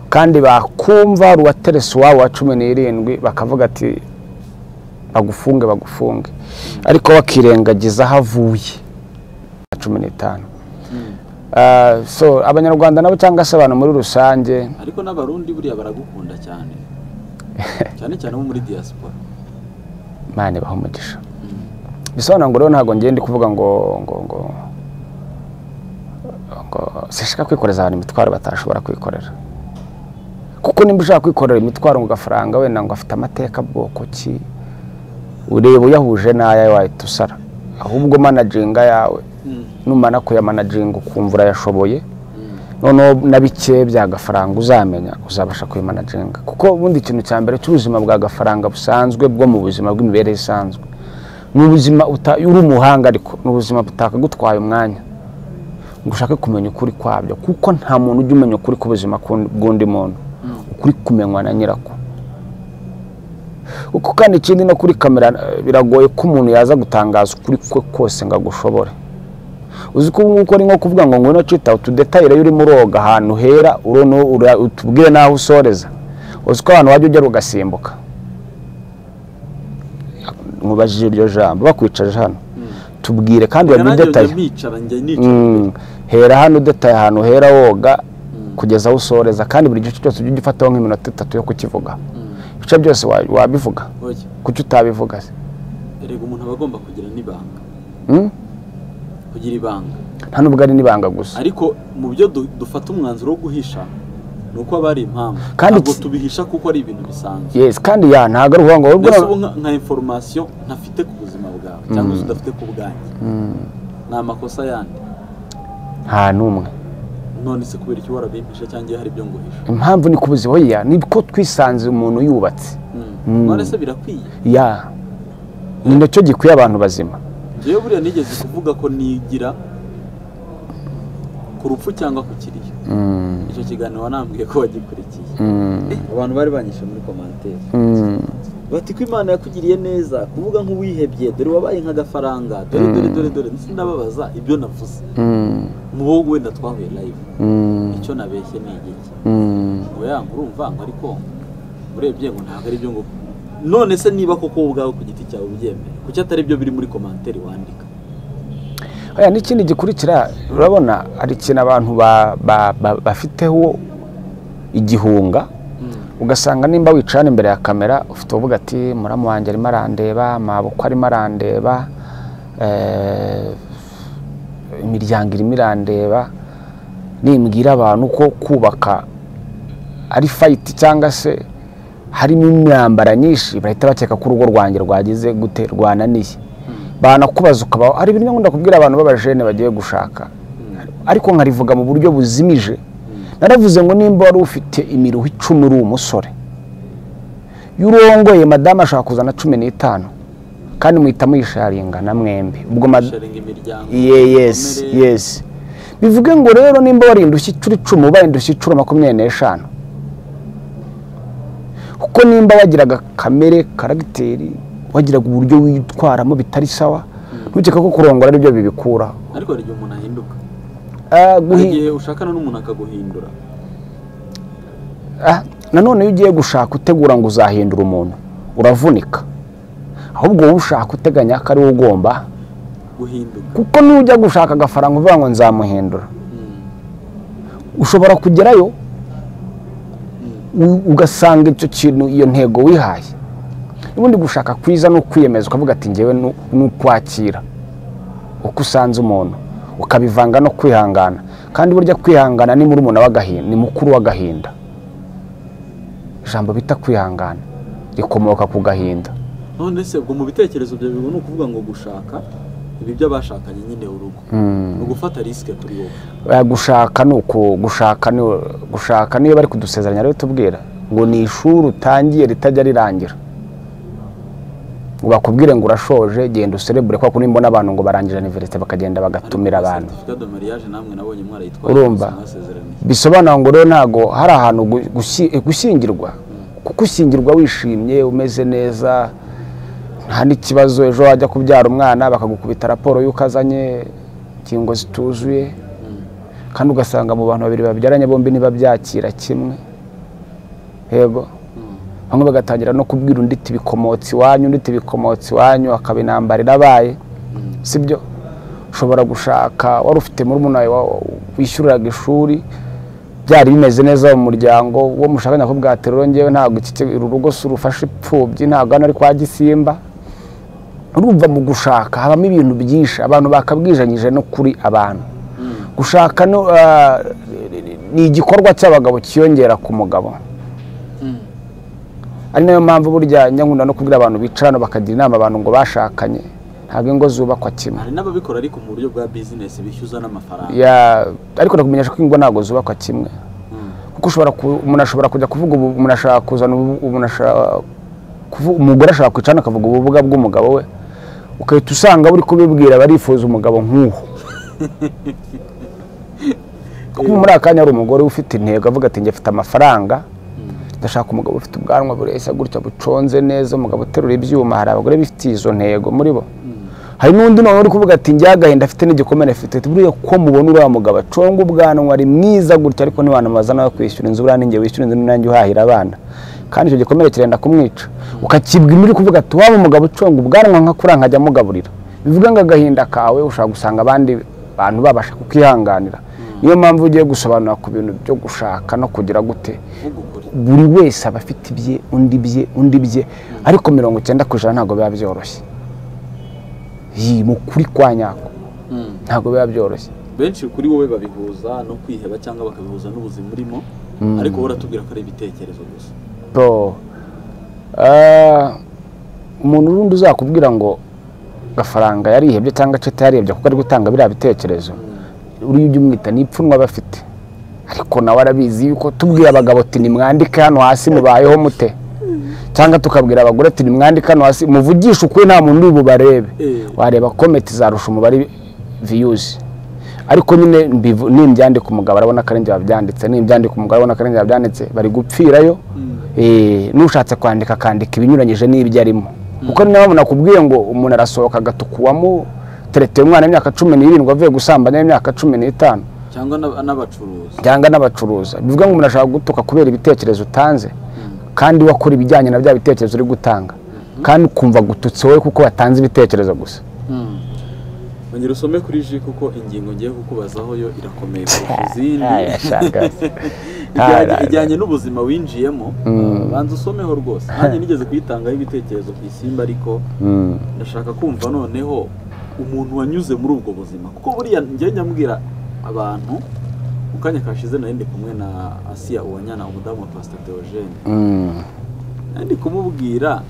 kandi bakumva hari uwaterese uwabo wa cumi n'irindwi bakavuga ati bagufunge bagufunge ariko bakirengagiza aho avuye cumi n'itanu mm. Ah, so abanyarwanda nabo cyangwa se abantu muri rusange ariko n'abarundi buriya baragukunda cyane cyane cyane bo muri diaspora mani baha umugisha bisobanura ngo rero ntabwo ngiye ndi kuvuga ngo ngo ngo ngo sinshaka kwikoreza abantu imitwaro batashobora kwikorera kuko nimba ushaka kwikorera imitwaro ngo gafaranga wenda ngo afite amateka bwoko ki ureba uyahuje n'aya wahita usara ahubwo managinga yawe Mm. numara kuyamanaginga ukumva urayashoboye Mm. noneho na bike bya gafaranga uzamenya uzabasha kubimanaginga kuko ubundi ikintu cya mbere cy'ubuzima bwa gafaranga busanzwe bwo mu buzima bw'imibereho isanzwe ni ubuzima uta- uri umuhanga ariko ni ubuzima butakagutwaye umwanya ngo ushake kumenya ukuri kwabyo kuko nta muntu ujya umenya ukuri k'ubuzima k'undi- bw'undi muntu ukuri kumenywa na nyirako kuko kandi ikindi no kuri kamera eh, biragoye ko umuntu yaza gutangaza ukuri kwe kose ngo agushobore uzi ko ubu ngubu ari nko kuvuga ngo ngwino cita utudetayire iyo urimo uroga ahantu hera urono ura- utubwire n'aho usoreza uzi ko abantu wajya ugera ugasimbuka nkubajije iryo jambo bakwicaje hano tubwire kandi uramenye detaye nicara njya Mm. hera hano udetaye ahantu hera woga kugeza aho usoreza kandi buri gice cyose ujye ugifataho nk'iminota itatu yo kukivuga ibice byose wa- wabivuga kuki utabivuga se erega umuntu aba agomba kugira n'ibanga Mm? kugira ibanga nta nubwo ari n'ibanga gusa ariko mu byo du- dufata umwanzuro wo guhisha ni uko aba ari impamvu Kandi ntabwo ki- tubihisha kuko ari ibintu bisanzwe yes kandi ya ntabwo ari ukuvuga ngo wowe mbese ubu ubwo- nka- nka inforomasiyo ntafite ku buzima bwawe cyangwa se udafite ku bwanjye ni amakosa yandi nta n'umwe none se kubera iki warabimpisha cyangwa iyo hari ibyo nguhisha impamvu ni kubuzi oya ni ko twisanze umuntu yubatse Mm. none se birakwiye ya ni nacyo gikwiye abantu bazima njyewe buriya nigeze kuvuga ko nigira ku rupfu cyangwa ku kiriyo Mm. icyo kiganiro wanambwiye ko wagikurikiye Mm. Eh, abantu bari banyishe muri komantere Mm. bati ko imana yakugiriye neza kuvuga nk'uwihebye dore wabaye nk'agafaranga dore dore dore dore ndetse ndababaza ibyo navuze Mm. mu bo wenda twahuye live Mm. icyo nabeshye ni igiki Mm. ngo ya urumva ngo ariko urebye ngo ntabwo ari byo ngo none se niba koko wowe ubwawe ku giti cyawe ubyemera kuki atari byo biri muri komantere wandika Oya n'ikindi gikurikira urabona hari ikintu abantu ba- ba- ba- bafiteho igihunga ugasanga nimba wicaye hano imbere ya kamera ufite uvuga ati muramu wanjye arimo arandeba mabuko arimo arandeba eh, imiryango irimo irandeba nimbwira abantu ko kubaka ari fayiti cyangwa se harimo imyambara nyinshi bahita bakeka ko urugo rwanjye rwagize gute rwananiye banakubaza ukaba hari ibintu nkunda kubwira abantu b'abajene bagiye gushaka ariko nkarivuga mu buryo buzimije naravuze ngo nimba wari ufite imiruho icumi uri umusore iyo urongoye madamu ashaka kuzana cumi n'itanu kandi muhita muyisharinga na mwembi ubwo mad- sharinga imiryango Ye- yes ibikomere. yes bivuge ngo rero nimba wari indushyi icuro icumi ubaye indushyi icuro makumyabiri n'eshanu kuko nimba wagiraga kamere karagiteri wagiraga uburyo witwaramo bitari sawa ntukeka ko kurongora aribyo bibikura ariko hari igihe umuntu ahinduka Ah, hari guhi- igihe ushakana n'umuntu akaguhindura Ah, nanone iyo ugiye gushaka utegura ngo uzahindura umuntu uravunika ahubwo wowe ushaka uteganya ko ariwe ugomba guhinduka kuko nujya gushaka agafaranga uvuga ngo nzamuhindura ushobora kugerayo u- ugasanga icyo kintu iyo ntego wihaye ubundi gushaka kwiza ni ukwiyemeza ukavuga ati ngewe nu- ni ukwakira uko usanze umuntu ukabivanga no kwihangana kandi burya kwihangana ni murumuna w'agahinda ni mukuru w'agahinda ijambo bita kwihangana rikomoka ku gahinda none se ubwo mu bitekerezo bya bigo ni ukuvuga ngo gushaka ibi by'abashakanye nyine urugo ni ugufata risike kuri wowe Eh, gushaka ni uku gushaka ni gushaka niyo bari kudusezeranya rero tubwira ngo ni ishuri utangiye ritajya rirangira ngo bakubwire ngo urashoje genda userebure kubera ko nimbona abantu ngo barangira aniverisite bakagenda bagatumira abantu seritifika de mariage namwe nabonye mwarayitwaye Urumva. mwese mwasezeraniye bisobanura ngo rero ntabwo hari ahantu gu- gushi- eh, gushyingirwa kuko ushyingirwa wishimye umeze neza nta n'ikibazo ejo wajya kubyara umwana bakagukubita raporo y'uko azanye ingingo zituzuye kandi ugasanga mu bantu babiri babyaranye bombi ntibabyakira kimwe yego bamwe bagatangira no kubwira undi iti bikomotse iwanyu undi iti bikomotse iwanyu akaba intambara irabaye sibyo ushobora gushaka wari ufite murumuna wawe wa- wishyuriraga ishuri byari bimeze neza mu muryango uwo mushakanye akakubwira ati rero ngewe ntabwo iki ki- uru rugo si urufashe imfubyi ntabwo hano ari kwa gisimba urumva mu gushaka habamo ibintu byinshi abantu bakabwijanyije no kuri abantu gushaka no, ah, ni igikorwa cy'abagabo cyiyongera ku mugabo ari nayo mpamvu burya nyankunda no kubwira abantu bicarana bakagira inama abantu ngo bashakanye ntabwo ingo zubakwa kimwe hari n'ababikora ariko mu buryo bwa bizinesi bishyuza n'amafaranga ya ariko ndakumenyesha ko ingo ntabwo zubakwa kimwe kuko ushobora ku- umuntu ashobora kujya kuvuga ubu umuntu ashaka kuzana ubu- umuntu ashaka kuvu- umugore ashaka kwicara akavuga ubuvuga bw'umugabo we ugahita usanga buri kubibwira barifuza umugabo nk'uwo kuko muri aka kanya hari umugore ufite intego avuga ati njye mfite amafaranga ndashaka umugabo ufite ubwanwa bureshya gutya buconze neza umugabo uterura ibyuma hari abagore bifitiye izo ntego muri bo hari n'undi nawe uri kuvuga ati njya agahinda afite n'igikomere afite ati buriya ko mubona uriya mugabo aconga ubwanwa ari mwiza gutya ariko ntiwanamubaza nawe kwishyura inzu buriya ninjye wishyura inzu ni nanjye uhahira abana kandi icyo gikomere kirenda kumwica ukakibwira uri kuvuga ati waba umugabo uconga ubwanwa nka kuriya nkajya amugaburira bivuga ngo agahinda kawe ushobora gusanga abandi bantu babasha kukihanganira niyo mpamvu ugiye gusobanura ku bintu byo gushaka no kugira gute buri wese aba afite ibye undi bye undi bye ariko mirongo icyenda ku ijana ntabwo biba byoroshye iyi mu kuri kwa nyako ntabwo biba byoroshye benshi kuri wowe babihuza no kwiheba cyangwa bakabihuza n'ubuzima urimo ariko wowe uratubwira ko ari ibitekerezo gusa Bro, ah, umuntu urundi uzakubwira ngo gafaranga yarihebye cyangwa cyo atayarebye kuko ari gutanga biriya bitekerezo uriya ujya umwita ni ipfunwe aba afite ariko nawe arabizi yuko tubwira abagabo ati nimwandike hano hasi mubayeho mute cyangwa tukabwira abagore ati nimwandike hano hasi muvugishe ukuri nta muntu uri bubarebe Eh. wareba kometi zarusha umubare viyuzi ariko nyine mbivu- nimbyandika umugabo arabona ko ari njye wabyanditse nimbyandika umugabo arabona ko ari njye wabyanditse bari gupfirayo Eh, n'ushatse kwandika akandika ibinyuranyije n'ibyo arimo kuko ni nawe nakubwiye ngo umuntu arasohoka agatuka uwamutereteye umwana w'imyaka cumi n'irindwi avuye gusambanya w'imyaka cumi n'itanu cyangwa n'ab- n'abacuruzi cyangwa n'abacuruza bivuga ngo umuntu ashaka gutuka kubera ibitekerezo utanze kandi wakora ibijyanye na bya bitekerezo uri gutanga kandi ukumva gututse wowe kuko watanze ibitekerezo gusa ongera usome kuri ji kuko ingingo ngiye kukubazaho yo irakomeye kurusha izindi Aya, shangazi. Ijyanye- Aya, ijyanye n'ubuzima winjiyemo banza usomeho rwose nanjye nigeze kuyitangaho ibitekerezo ku isimba ariko Mm. ndashaka kumva noneho umuntu wanyuze muri ubwo buzima kuko buriya njye nyambwira abantu mu kanya kashize nari ndi kumwe na asiya uwanyana umudamu wa pasita deogene Mm. nari ndi kumubwira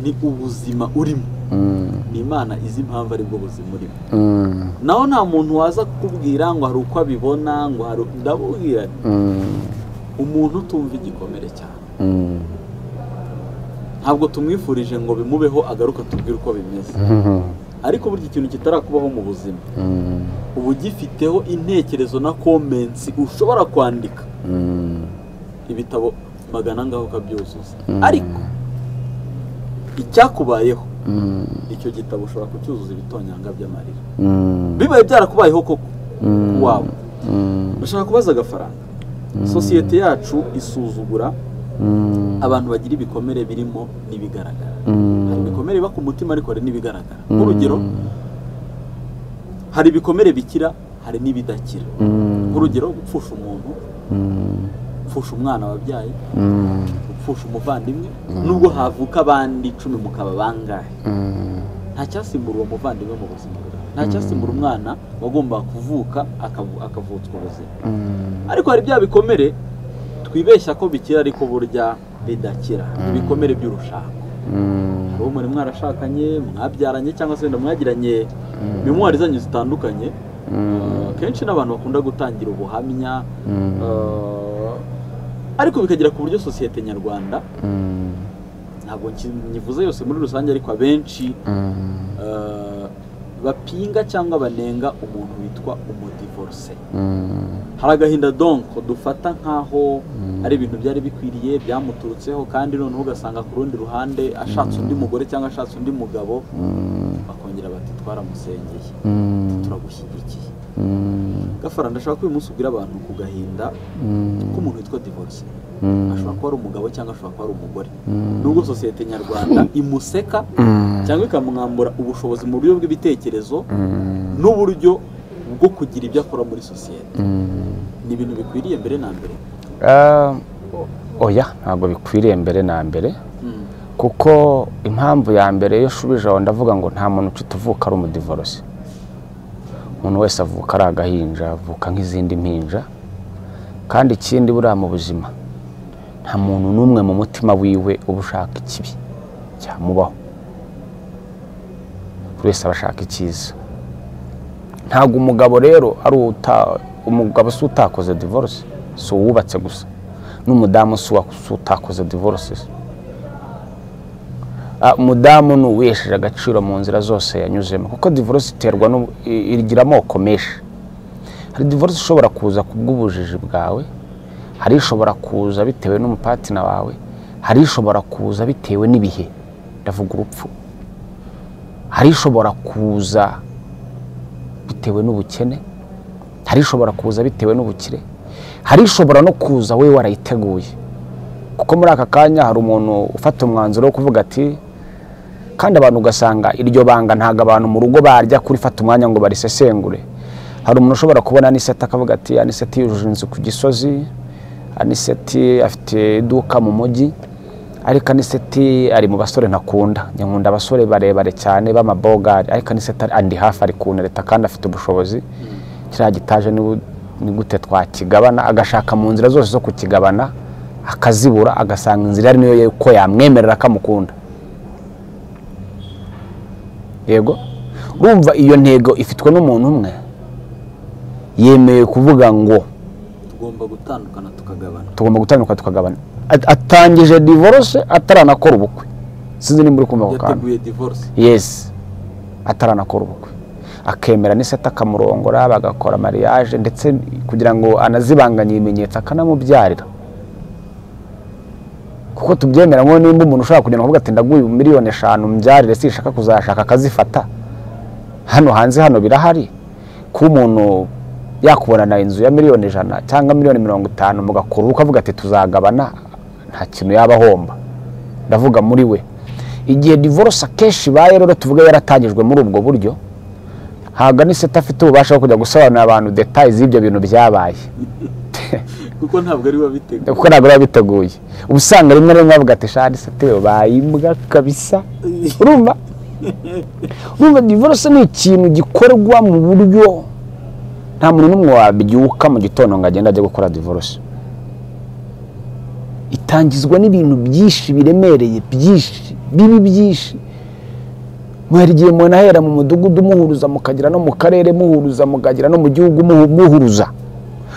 ni ubuzima urimo Mm. ni imana izi impamvu aribwo buzima urimo Mm. naho nta muntu waza kukubwira ngo hari uko abibona ngo hari ndabubwira nti, Mm. umuntu utumva igikomere cyane Mm. ntabwo tumwifurije ngo bimubeho agaruka tubwire uko bimeze ariko burya ikintu kitarakubaho mu buzima Mm. uba ugifiteho intekerezo na komensi ushobora kwandika Mm. ibitabo magana ngaho ukabyuzuza ariko icyakubayeho Mm. icyo gitabo ushobora kucyuzuza ibitonyanga by'amarira Mm. bibaye byarakubayeho koko Mm. waba Mm. bashaka kubaza agafaranga sosiyete yacu isuzugura Mm. abantu bagira ibikomere birimo n'ibigaragara Mm. hari ibikomere biba ku mutima ariko hari n'ibigaragara nk'urugero hari ibikomere bikira hari n'ibidakira Mm. nk'urugero gupfusha umuntu Mm. gupfusha umwana wabyaye Mm. gupfusha umuvandimwe nubwo havuka abandi icumi mukaba bangahe Mm. nta cyasimbura uwo muvandimwe mu buzima bwawe nta cyasimbura umwana wagombaga kuvuka akavu- akavutswa ubuzima Mm. ariko hari bya bikomere twibeshya ko bikira ariko burya bidakira ibikomere by'urushako Mm. uwo muri mwarashakanye mwabyaranye cyangwa se wenda mwagiranye memuwari zanyu zitandukanye Eh, kenshi n'abantu bakunda gutangira ubuhamya Mm. eh, ariko bikagera ku buryo sosiyete nyarwanda Mm. ntabwo nki- nyivuze yose muri rusange ariko abenshi Mm. eh, bapinga cyangwa banenga umuntu witwa umodivorse Mm. hari agahinda donko dufata nk'aho ari ibintu byari bikwiriye byamuturutseho kandi noneho ugasanga ku rundi ruhande ashatse undi mugore cyangwa ashatse undi mugabo bakongera bati twaramusengeye Mm. turagushyigikiye Mm. gafara ndashaka ko uyu munsi ubwira abantu ku gahinda k'umuntu witwa divorce Mm. ashobora kuba ari umugabo cyangwa ashobora kuba ari umugore nubwo sosiyete nyarwanda imuseka Mm. cyangwa ikamwambura ubushobozi mu buryo bw'ibitekerezo Mm. n'uburyo bwo kugira ibyo akora muri sosiyete Mm. ni ibintu bikwiriye mbere na mbere Ah, o- oya ntabwo bikwiriye mbere na mbere Mm. kuko impamvu ya mbere iyo ushubije aho ndavuga ngo nta muntu ucite uvuka ari umudivorosi umuntu wese avuka ari agahinja avuka nk'izindi mpinja kandi ikindi buriya mu buzima nta muntu n'umwe mu mutima wiwe uba ushaka ikibi cyamubaho buri wese aba ashaka icyiza ntabwo umugabo rero ari uta- umugabo si utakoze divorce si uwubatse gusa n'umudamu si uwa- si utakoze divorce Ah, umudamu ni uwihesheje agaciro mu nzira zose yanyuzemo kuko divorce iterwa n'ubu- i- igira amoko menshi hari divorce ishobora kuza ku bw'ubujiji bwawe hari ishobora kuza bitewe n'umupatina wawe hari ishobora kuza bitewe n'ibihe ndavuga urupfu hari ishobora kuza bitewe n'ubukene hari ishobora kuza bitewe n'ubukire hari ishobora no kuza we warayiteguye ko muri aka kanya hari umuntu ufata umwanzuro wo kuvuga ati kandi abantu ugasanga iryo banga ntabwo abantu mu rugo barya kurifata umwanya ngo barisesengure hari umuntu ushobora kubona aniseti akavuga ati aniseti yujuje inzu ku gisozi aniseti afite iduka mu mujyi ariko aniseti ari mu basore ntakunda nkunda abasore barebare cyane b'amabogari ariko aniseti andi hafi ari kuntereta kandi afite ubushobozi kiriya gitaje ni bu- ni gute twakigabana agashaka mu nzira zose zo kukigabana akazibura agasanga inzira ari niyo ye- ko yamwemerera akamukunda yego urumva iyo ntego ifitwe n'umuntu umwe yemeye kuvuga ngo tugomba gutandukana tukagabana tugomba gutandukana tukagabana At- atangije divorce ataranakora ubukwe sinzi nimba uri kumva ako kantu yateguye divorce yes ataranakora ubukwe akemera n'iseta akamurongora bagakora mariage ndetse kugira ngo anazibanganye ibimenyetso akanamubyarira kuko tubyemera ngo nimba umuntu ushobora kugenda kuvuga ati ndaguye miliyoni eshanu mbyarire sinshaka kuzashaka akazifata hano hanze hano birahari kuba umuntu yakubonana inzu ya miliyoni ijana cyangwa miliyoni mirongo itanu mugakora ubukwe avuga ati tuzagabana nta kintu yaba ahomba ndavuga muri we igihe divorce akenshi ibaye rero tuvuga yaratangijwe muri ubwo buryo ntabwo ni seta afite ububasha bwo kujya gusobanurira abantu detaye z'ibyo bintu byabaye kuko ntabwo ari wabiteguye kuko ntabwo biba biteguye uba usanga rimwe na rimwe bavuga ati shani sete bayimbwa kabisa urumva urumva divorce ni ikintu gikorwa mu buryo nta muntu n'umwe wabyuka mu gitondo ngo agende ajye gukora divorce itangizwa n'ibintu byinshi biremereye byinshi bibi byinshi hari igihe umuntu ahera mu mudugudu muhuruza mukagera no mu karere muhuruza mukagera no mu gihugu muhu- muhuruza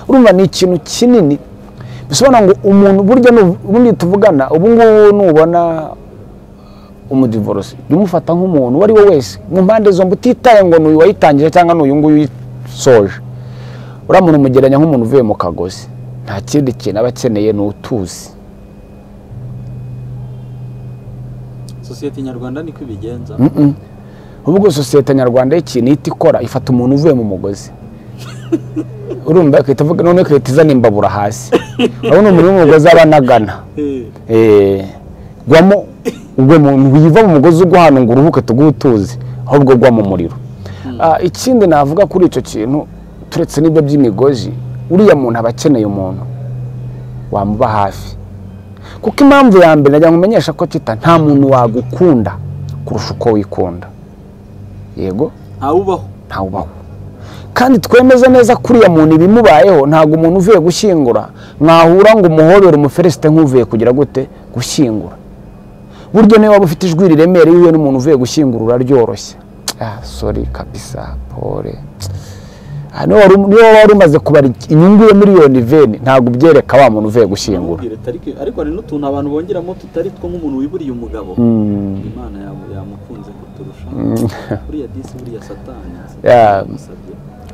urumva ni ikintu kinini bisobanura ngo umuntu burya nu- ubundi tuvugana ubu ngubu nubona umudivorose jya umufata nk'umuntu uwo ari we wese mu mpande zombi utitaye ngo ni uyu wayitangije cyangwa ni uyu nguyu uyisoje uriya muntu umugereranya nk'umuntu uvuye mu kagozi nta kindi kintu aba akeneye ni utuzi sosiyete nyarwanda niko ibigenza ahubwo sosiyete nyarwanda y'ikintu ihita ikora ifata umuntu uvuye mu mugozi urumva igahita ivuga noneho igahita izana imbabura hasi urabona umuntu uri mu mugozi aba anagana Eh, Eh, gwamo ugwe mu wiva mu mugozi ugwa hano ngo uruhuke tuguhe utuzi ahubwo gwa mu muriro Ah, ikindi navuga kuri icyo kintu turetse n'ibyo by'imigozi uriya muntu aba akeneye umuntu wamuba hafi kuko impamvu ya mbere najya nkumenyesha ko kita nta muntu wagukunda kurusha uko wikunda yego ntawubaho ntawubaho kandi twemeze neza ko uriya muntu ibimubayeho ntabwo umuntu uvuye gushyingura mwahura ngo umuhobere umuferesite nk'uvuye kugira gute gushyingura burya niba waba ufite ijwi riremereye uhuye n'umuntu uvuye gushyingura uraryoroshye ah sori kabisa pole Ah, niba wari- niba wari umaze kubara inyungu ya miliyoni veni ntabwo ubyereka wa muntu uvuye gushyingura Ntamubwire, tariki- ariko hari n'utuntu abantu bongeramo tutari two nk'umuntu wiburiye umugabo imana yamu- yamukunze kuturusha buriya disi buriya satani Yeah. yasabye.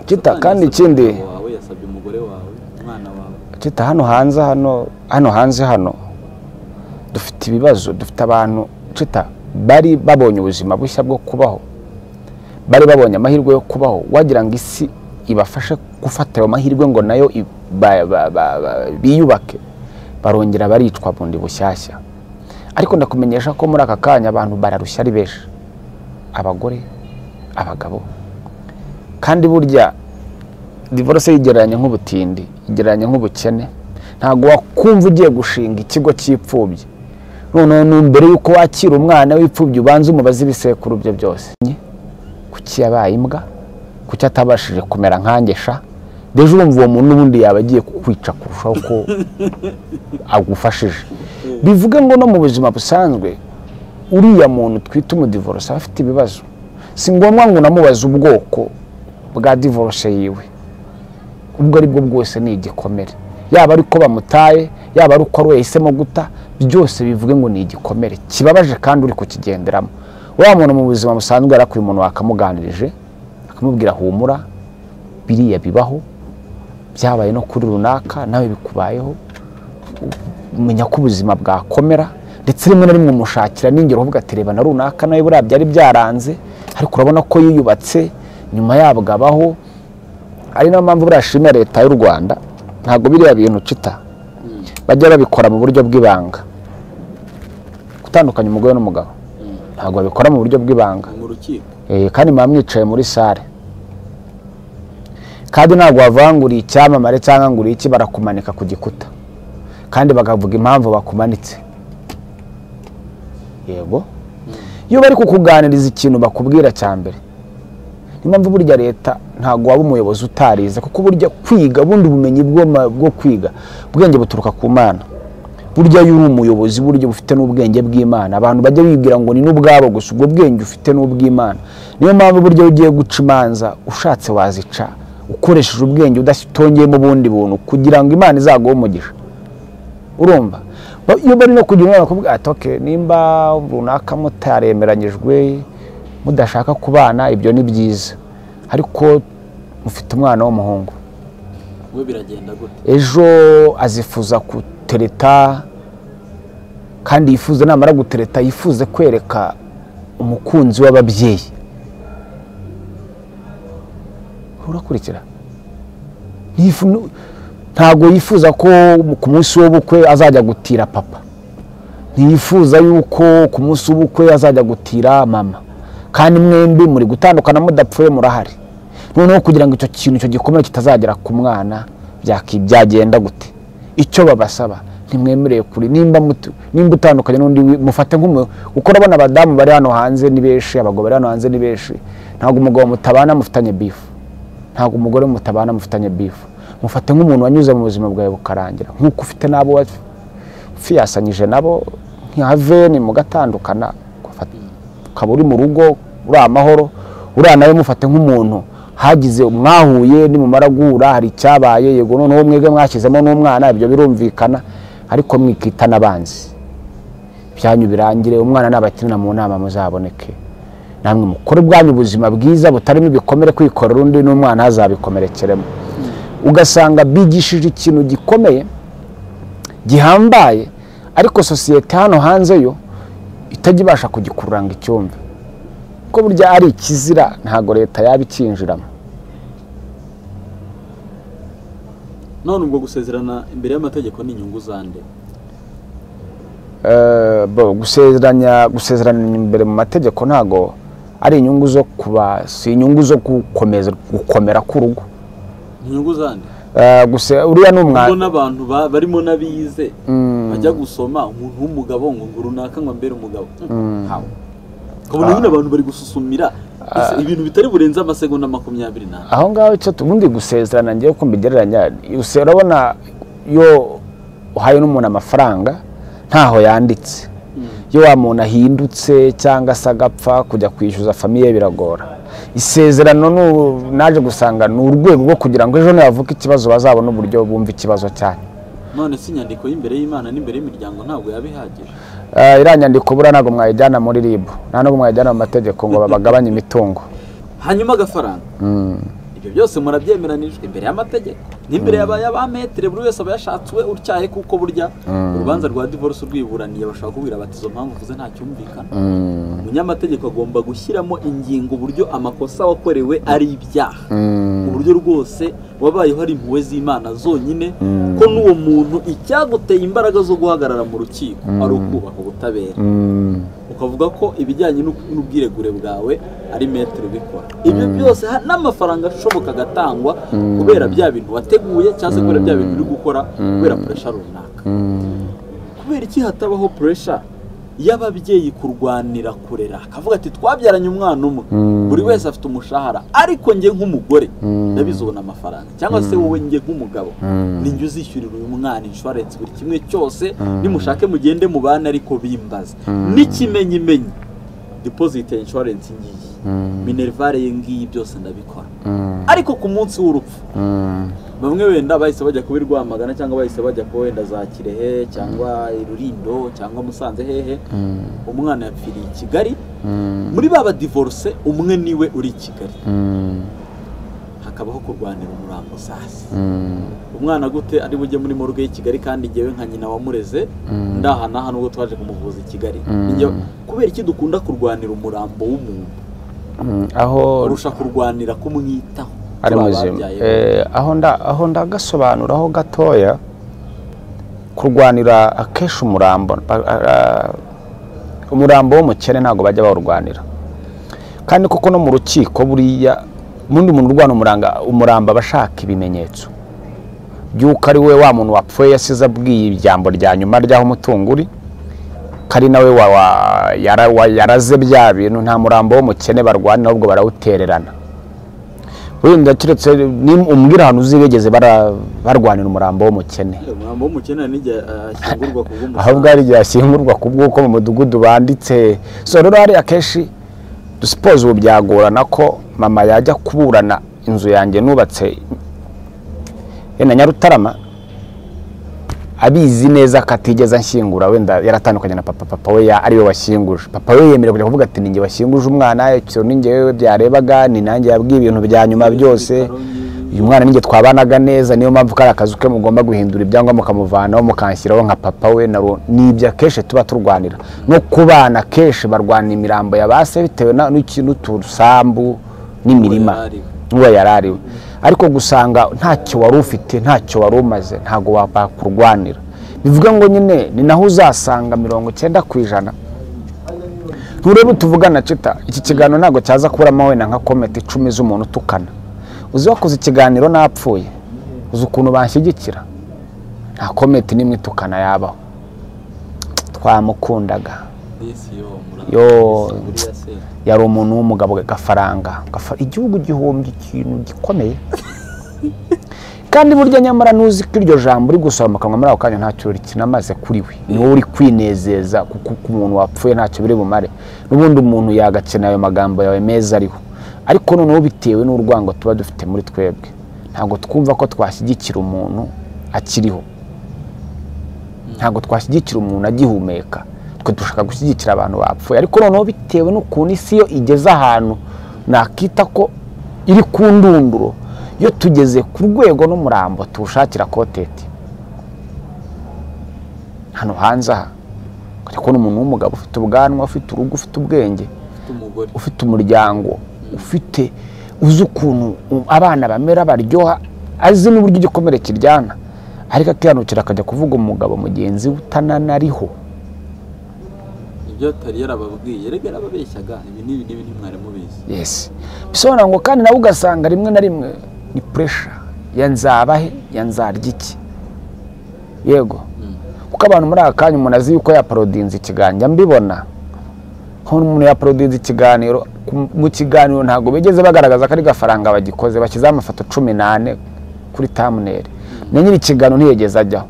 Kita, Satani kandi yasabye ikindi- umugabo wawe yasabye umugore wawe umwana wawe kita hano hanze hano hano hanze hano dufite ibibazo dufite abantu kita bari babonye ubuzima bushya bwo kubaho bari babonye amahirwe yo kubaho wagira ngo isi ibafashe gufata ayo mahirwe ngo nayo i- ba- ba- ba- ba- biyubake barongera baricwa bundi bushyashya ariko ndakumenyesha ko muri aka kanya abantu bararushya ari benshi abagore abagabo kandi burya divorce yigereranya nk'ubutindi igereranya nk'ubukene ntabwo wakumva ugiye gushinga ikigo cy'imfubyi noneho nu- mbere y'uko wakira umwana w'imfubyi ubanza umubaze ibisekuru bye byose kuki yabaye imbwa kuki atabashije kumera nkangesha deje urumva uwo muntu n'ubundi yaba agiye kukwica kurushaho ko agufashije bivuge ngo no mu buzima busanzwe uriya muntu twita umudivorose aba afite ibibazo si ngombwa ngo unamubaze ubwoko bwa divorce yiwe ubwo ari bwo bwose ni igikomere yaba ari uko bamutaye yaba ari uko ari we yahisemo guta byose bivuge ngo ni igikomere kibabaje kandi uri kukigenderamo wa muntu mu buzima busanzwe yarakwiye umuntu wakamuganirije akamubwira humura biriya bibaho byabaye no kuri runaka nawe bikubayeho umenya ko ubuzima bwakomera ndetse rimwe na rimwe umushakira n'ingero uvuga ati reba na runaka nawe buriya byari byaranze ariko urabona ko yiyubatse nyuma yabwabaho ari nayo mpamvu buriya ashimira leta y'u rwanda ntabwo biriya bintu cita bajya babikora mu buryo bw'ibanga gutandukanya umugore n'umugabo ntabwo babikora mu buryo bw'ibanga mu rukiko Eh, kandi muba mwicaye muri sare kandi ntabwo bavanguriye icyamamare cyangwa ngo iki barakumanika ku gikuta kandi bakavuga impamvu bakumanitse yego iyo bari kukuganiriza ikintu bakubwira cya mbere niyo mpamvu burya leta ntabwo waba umuyobozi utarize kuko burya kwiga bundi ubumenyi bwo ma- bwo kwiga ubwenge buturuka ku mana burya iyo uri umuyobozi burya uba ufite n'ubwenge bw'imana abantu bajya bibwira ngo ni n'ubwabo gusa ubwo bwenge ufite n'ubw'imana niyo mpamvu burya iyo ugiye guca imanza ushatse wazica ukoresheje ubwenge udatongeyemo ubundi buntu kugira ngo imana izaguhe umugisha urumva Ba- iyo bari no kugira inama bakubwira ati "Okay, nimba runaka mutaremeranyijwe mudashaka kubana ibyo ni byiza ariko mufite umwana w'umuhungu we biragenda gute ejo azifuza gutereta kandi yifuza namara gutereta yifuze kwereka umukunzi w'ababyeyi urakurikira Ntiyifu- ntabwo yifuza ko ku munsi w'ubukwe azajya gutira papa ntiyifuza yuko ku munsi w'ubukwe azajya gutira mama kandi mwembi muri gutandukana mudapfuye murahari noneho kugira ngo icyo kintu icyo gikomere kitazagera ku mwana byaki- byagenda gute icyo babasaba ntimwemereye kuri nimba mutu- nimba utandukanye n'undi wi- mufate nk'umu ukora abana abadamu bari hano hanze ni benshi abagabo bari hano hanze ni benshi ntabwo umugabo mutabana mufitanye bifu ntabwo umugore mutabana mufitanye bifu mufate nk'umuntu wanyuze mu buzima bwawe bukarangira nk'uko ufite n'abo wa- fiyasanyije nabo nka veni mugatandukana ugafata- ukaba uri mu rugo uri amahoro uriya nawe mufate nk'umuntu hagize mwahuye nimumara guhura hari icyabaye yego noneho mwebwe mwashyizemo n'umwana ibyo birumvikana ariko mwikita n'abanzi byanyu birangire umwana nabakinira mu nama muzaboneke namwe mukore bwanyu ubuzima bwiza butarimo ibikomere kwikorera undi n'umwana azabikomerekeremo ugasanga bigishije ikintu gikomeye gihambaye ariko sosiyete hano hanze yo itajya ibasha kugikurura ngo icyumve kuko burya ari ikizira ntabwo leta yaba icyinjiramo none ubwo gusezerana imbere y'amategeko ni inyungu zande Eh, bo, gusezeranya gusezerana imbere mu mategeko ntabwo ari inyungu zo kuba si inyungu zo gukomeza gukomera k'urugo ni inyungu zande Eh, guse- uriya ni ubwo umwana n'abantu ba- barimo n'abize bajya gusoma umuntu w'umugabo ngo ngo runaka ngo ambere umugabo Hawe. ukabona nyine abantu bari gususumira ese ibintu bitari burenze amasegonda makumyabiri n'ane aho ngaho icyo tubundi gusezerana ngewe ko mbigereranya use- urabona iyo uhaye n'umuntu amafaranga ntaho yanditse iyo wa muntu ahindutse cyangwa se agapfa kujya kwishyuza famiye biragora isezerano nu- naje gusanga ni urwego rwo kugira ngo ejo nihavuka ikibazo bazabone uburyo bumva ikibazo cyanyu none si inyandiko y'imbere y'imana n'imbere y'imiryango ntabwo yaba ihagije Eh, iriya nyandiko buriya ntabwo mwayijyana muri rib nta nubwo mwayijyana mu mategeko ngo babagabanye imitungo hanyuma agafaranga ibyo byose murabyemeranijwe imbere y'amategeko n'imbere y'abayabametere buri wese aba yashatse uwe utyaye kuko burya urubanza rwa divorce urwiburaniye bashobora kubwira bati izo mpamvu uvuze ntacyumvikana umunyamategeko agomba gushyiramo ingingo uburyo amakosa wakorewe ari ibyaha ku buryo rwose wabayeho ari impuhwe z'imana zonyine ko n'uwo muntu icyaguteye imbaraga zo guhagarara mu rukiko ari ukubaha ubutabera Mm, ukavuga ko ibijyanye n'u- n'ubwiregure bwawe ari metero ubikora ibyo byose ha- n'amafaranga ashoboka agatangwa kubera bya bintu wateguye cyangwa se kubera bya bintu uri gukora kubera puresha runaka mm, kubera iki hatabaho puresha y'ababyeyi kurwanira kurera akavuga ati twabyaranye umwana umwe buri wese afite umushahara ariko njye nk'umugore ndabizobona amafaranga cyangwa se wowe njye nk'umugabo ni njye uzishyurira uyu mwana inshuwarensi buri kimwe cyose nimushake mugende mubane ariko bimbaze n'ikimenyimenyi dipozite ya inshuwarensi ngiyi minerivare ye ngiyi byose ndabikora ariko ku munsi w'urupfu mm, bamwe wenda bahise bajya kuba i rwamagana cyangwa bahise bajya kuba wenda za kirehe cyangwa i rurindo cyangwa musanze hehe umwana yapfiriye i kigali muri ba badivoruse umwe niwe uri i kigali mm, hakabaho kurwanira umurambo sasi mm. umwana gute ari bujye muri morgue y'i kigali kandi njyewe nka nyina wamureze ndaha naha nubwo twaje kumuvuza i kigali Njye- kubera iki dukunda kurwanira umurambo w'umuntu Mm, aho kurusha kurwanira kumwitaho ari turi muzima ababyaye be. Eh, aho nda- aho ndagasobanuraho gatoya kurwanira akenshi umurambo ba- a- a- umurambo w'umukene ntabwo bajya bawurwanira kandi koko no mu rukiko buriya ubundi umuntu urwana umuranga umuramba aba ashaka ibimenyetso by'uko ari we wa muntu wapfuye yasize abwiye ijambo rya nyuma ry'aho umutungo uri ko ari nawe wa- wa- yara- wa- yaraze bya bintu nta murambo w'umukene barwanira ahubwo barawutererana wenda keretse ni- umbwira ahantu uzi bigeze bara- barwanira umurambo w'umukene umurambo w'umukene hari n'igihe ashyingurwa ku ahubwo hari igihe ashyingurwa ku bw'uko mu mudugudu banditse so rero hari akenshi dusipoze ubu byagorana ko mama yajya kuburana inzu yanjye nubatse yenda nyarutarama abizi neza ko atigeze anshyingura wenda yaratandukanye na papa papa we ya- ariwe washyinguje papa we yemerewe kujya kuvuga ati ninjye washyinguje umwana icyo ni njyewe byarebaga ni nanjye yabwiye ibintu bya nyuma byose uyu mwana ninjye twabanaga neza niyo mpamvu kari akazu ke mugomba guhindura ibyangombwa mukamuvanaho mukanshyiraho nka papa we na ro- ni ibyo akenshi tuba turwanira no ku bana akenshi barwana imirambo ya ba se bitewe na- n'iki- n'utusambu n'imirima Uwo yari ariwe. n'uwo yari ariwe ariko gusanga ntacyo wari ufite ntacyo wari umaze ntabwo wakurwanira bivuga ngo nyine ni naho uzasanga mirongo icyenda ku ijana nturebe tuvugana cita iki kiganiro ntabwo cyaza kuburamo wenda nka kometi icumi z'umuntu utukana uzi wakoze ikiganiro n'apfuye uzi ukuntu banshyigikira nta kometi n'imwe itukana yabaho twamukundaga Yo. yari umuntu w'umugabo gafaranga Gafa- igihugu gihomba ikintu gikomeye kandi burya nyamara ntuzi ko iryo jambo uri gusoma mu kanwa muri ako kanya ntacyo rikinamaze kuri we ni wowe uri kwinezeza kuko ku muntu wapfuye ntacyo biri bumare n'ubundi umuntu yagakenera ayo magambo yawe meza ariho ariko noneho bitewe n'urwango tuba dufite muri twebwe ntabwo twumva ko twashyigikira umuntu akiriho ntabwo twashyigikira umuntu agihumeka twe dushaka gushyigikira abantu bapfuye ariko noneho bitewe n'ukuntu isi yo igeze ahantu nakita ko iri ku ndunduro iyo tugeze ku rwego n'umurambo tuwushakira koteti hano hanze aha ukajya kubona umuntu w'umugabo ufite ubwanwa ufite urugo ufite ubwenge umugore ufite umuryango ufite uzi ukuntu u- abana bamera baryoha azi n'uburyo igikomere kiryana ariko akihanukira akajya kuvuga umugabo mugenzi we utananariho ibyo atari yarababwiye rege yarababeshyaga ibi n'ibi n'ibi ntimwari mubizi yes bisobanura ngo kandi nawe ugasanga rimwe na rimwe ni puresha ya nzabahe ya nzarya iki yego kuko abantu muri aka kanya umuntu azi yuko yaparodinze ikiganiro mbibona nk'umuntu umuntu yaparodinze ikiganiro ku- mu kiganiro ntabwo bigeze bagaragaza ko ari gafaranga bagikoze bashyizeho amafoto cumi n'ane kuri tamuneri na nyiri ikiganiro ntiyigeze ajyaho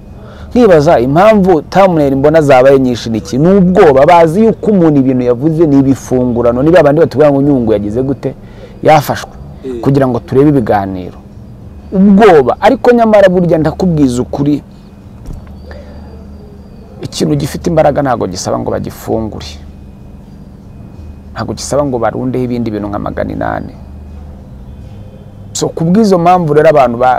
nkibaza impamvu tamuneri mbona zabaye nyinshi ni iki ni ubwoba bazi yuko umuntu ibintu yavuze ni ibifungurano niba abandi batubwira ngo nyungu yagize gute yafashwe Eh. kugira ngo turebe ibiganiro ubwoba ariko nyamara burya ndakubwiza ukuri ikintu gifite imbaraga ntabwo gisaba ngo bagifungure ntabwo gisaba ngo barundeho ibindi bintu nka magana inani so ku bw'izo mpamvu rero abantu ba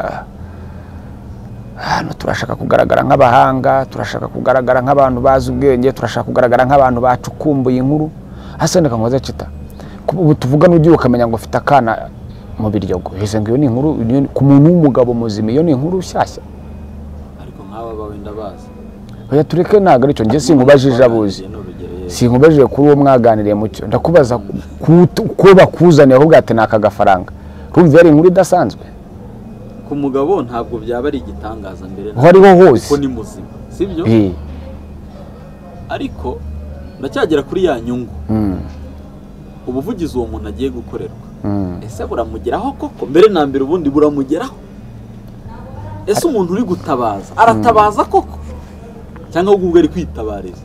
hano turashaka kugaragara nk'abahanga turashaka kugaragara nk'abantu bazi ubwenge turashaka kugaragara nk'abantu bacukumbuye inkuru hasendeka ngo cita Ku- ubu tuvuga n'ugiye ukamenya ngo ufite akana mu biryogo hese ngo iyo ni inkuru iyo ni- ku muntu w'umugabo muzima iyo ni inkuru nshyashya ariko nk'aba ba wenda bazi oya tureke ntabwo aricyo njye sinkubajije abuzi sinkubajije kuri uwo mwaganiriye mucyo ndakubaza ku- ku- ko bakuzaniye ahubwo ati ni aka gafaranga rumva yari inkuru idasanzwe ku mugabo ntabwo byaba ari igitangaza mbere aho ariho hose kuko ni muzima sibyo Eh, ariko ndacyagera kuri ya nyungu mm, ubuvugizi uwo muntu agiye gukorerwa mm. ese buramugeraho koko mbere na mbere ubundi buramugeraho ese umuntu uri gutabaza aratabaza koko cyangwa ahubwo ubwo ari kwitabariza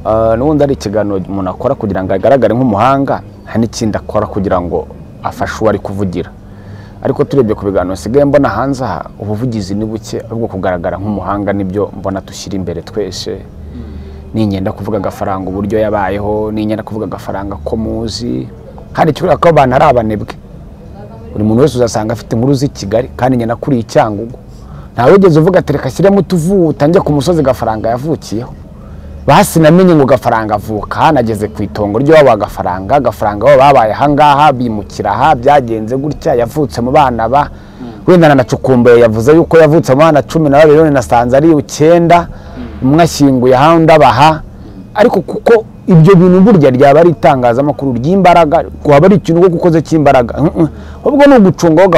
Ah, n'ubundi ari ikiganiro umuntu akora kugira ngo agaragare nk'umuhanga hari n'ikindi akora kugira ngo afashe uwo ari kuvugira ariko turebye ku biganiro nsigaye mbona hanze aha ubuvugizi ni buke ahubwo kugaragara nk'umuhanga nibyo mbona dushyira imbere twese ningenda kuvuga agafaranga uburyo yabayeho ningenda kuvuga agafaranga ko muzi kandi kivuga ko abantu ari abanebwe buri muntu wese uzasanga afite inkuru z'i kigali kandi ngenda kuri icyangugu ntawe ugeze uvuga ati reka ashyiremo utuvuta njye ku musozi gafaranga yavukiyeho basinamenye ngo gafaranga avuka hanageze ku itongo ry'iwabo wa gafaranga gafaranga bo babaye ahangaha bimukira aha byagenze gutya yavutse mu bana ba wenda na cukumbuye yavuze yuko yavutse mu bana cumi na babiri none nasanze ari icyenda umwe ashyinguye ahandi abaha ariko kuko ibyo bintu burya ryaba ari itangazamakuru ry'imbaraga waba ari ikintu wo gukoze cy'imbaraga Mm, mm. ahubwo ni ugucungaho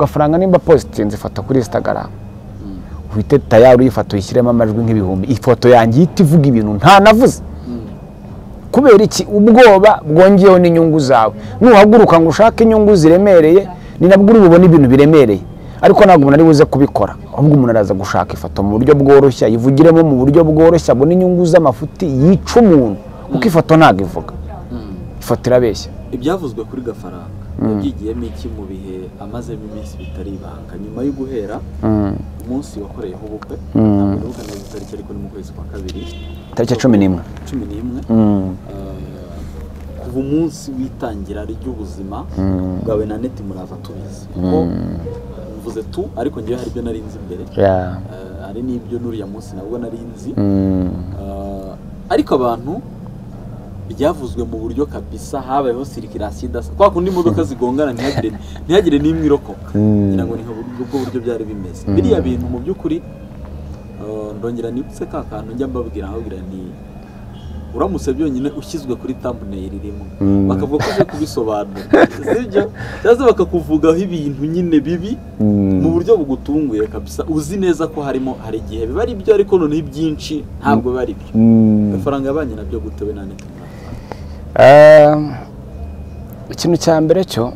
gafaranga nimba positinze ifata kuri instagram uhite tayari uyifata uyishyiremo amajwi nk'ibihumbi ifoto yanjye ihita ivuga ibintu nta navuze kubera iki ubwoba bwongeyeho n'inyungu zawe nuhaguruka ngo ushake inyungu ziremereye ni nabwo uri bubone ibintu biremereye ariko ntabwo umuntu ari buze kubikora ahubwo umuntu araza gushaka ifoto mu buryo bworoshye ayivugiremo mu buryo bworoshye abone inyungu z'amafuti yica umuntu kuko ifoto ntabwo ivuga ifoto irabeshya ibyavuzwe kuri gafaranga yabyigiyemo iki mu bihe amazemo iminsi bitari ibanga nyuma yo guhera umunsi wakoreyeho ubukwe ntabwo ndibuka neza itariki ariko ni mu kwezi kwa kabiri Tariki ya cumi n'imwe. cumi n'imwe Eh, kuva umunsi w'itangira ry'ubuzima bwawe na neti murava tubizi kuko mvuze tu ariko ngewe hari ibyo nari nzi mbere Yeah. Eh, hari n'ibyo n'uriya munsi nabwo nari nzi Mm. Ah, ariko abantu byavuzwe mu buryo kabisa habayeho sirikirasi idasa kwa kundi imodoka zigongana ntihagire ntihagire n'imwe irokoka ngira ngo ni ubwo buryo byari bimeze biriya bintu mu by'ukuri ah, ndongera nibutse ka kantu njya mbabwira nkababwira nti uramutse byonyine ushyizwe kuri thumbnail irimo bakavuga ko ugiye kubisobanura sibyo cyangwa se bakakuvugaho ibintu nyine bibi mu buryo bugutunguye kabisa uzi neza ko harimo hari igihe biba ari byo ariko noneho ibyinshi ntabwo biba ari byo Mm. amafaranga yabanye nabyo gutewe na neti Eh, ikintu cya mbere cyo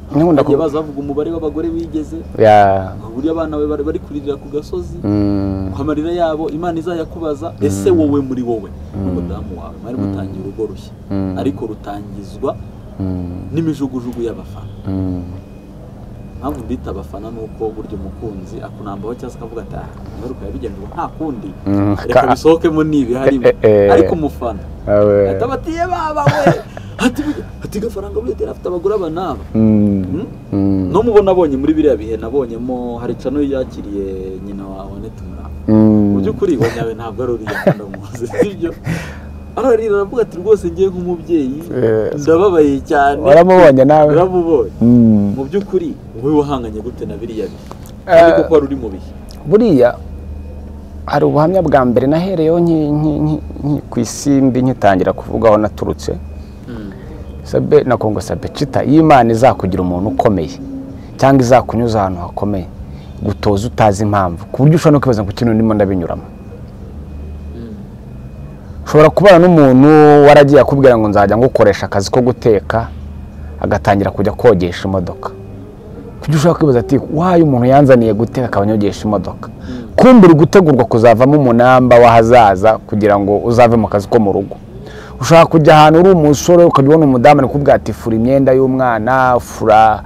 nkunda bagiye ku- baza bavuga umubare w'abagore bigeze Yeah. uburyo abana be bari bari kuririra ku gasozi Mm. ku amarira yabo imana izayakubaza ese wowe muri wowe n'umudamu wawe mwari mutangiye urugo rushya ariko rutangizwa Mm. n'imijugujugu y'abafana Mm. impamvu mbita abafana ni uko burya umukunzi akunambaho cyangwa se akavuga ati aha nyaruka yabigenje ngo nta kundi Mm, reka ka- bisohokemo nibi harimo Eh, eh, eh. ariko umufana Awe. ahita batiye baba we ati burya- ati gafaranga burya yari afite abagore aba n'aba Mm. Hmm? Mm. no mubona abonye muri biriya bihe nabonyemo hari cano yakiriye nyina wawe neti muramba Mm. mu by'ukuri wa nyawe ntabwo ari uriya nkunda muzi sibyo ararira aravuga ati rwose ngiye nk'umubyeyi Eh. ndababaye cyane waramubonye nawe uramubonye Mm. mu by'ukuri wowe wahanganye gute na biriya bihe Eh. ariko ko wari uri mu bihe buriya hari ubuhamya bwa mbere nahereyeho nki- nki- nki- nki- ku isimbi nkitangira kuvuga aho naturutse Sabe- na kongo sabecita iyo imana izakugira umuntu ukomeye cyangwa izakunyuza ahantu hakomeye gutoza utazi impamvu ku buryo ushobora no kwibaza ku kintu ndimo ndabinyuramo ushobora kubana n'umuntu waragiye akubwira ngo nzajya ngukoresha akazi ko guteka agatangira kujya kogesha imodoka kuburyo ushobora kwibaza ati wayo umuntu yanzaniye guteka akaba anyogesha imodoka kumbi uri gutegurwa kuzavamo umunamba w'ahazaza kugira ngo uzave mu kazi ko mu rugo ushobora kujya ahantu uri umusore ukajya ubona umudamu ari kubwira ati fura imyenda y'umwana fura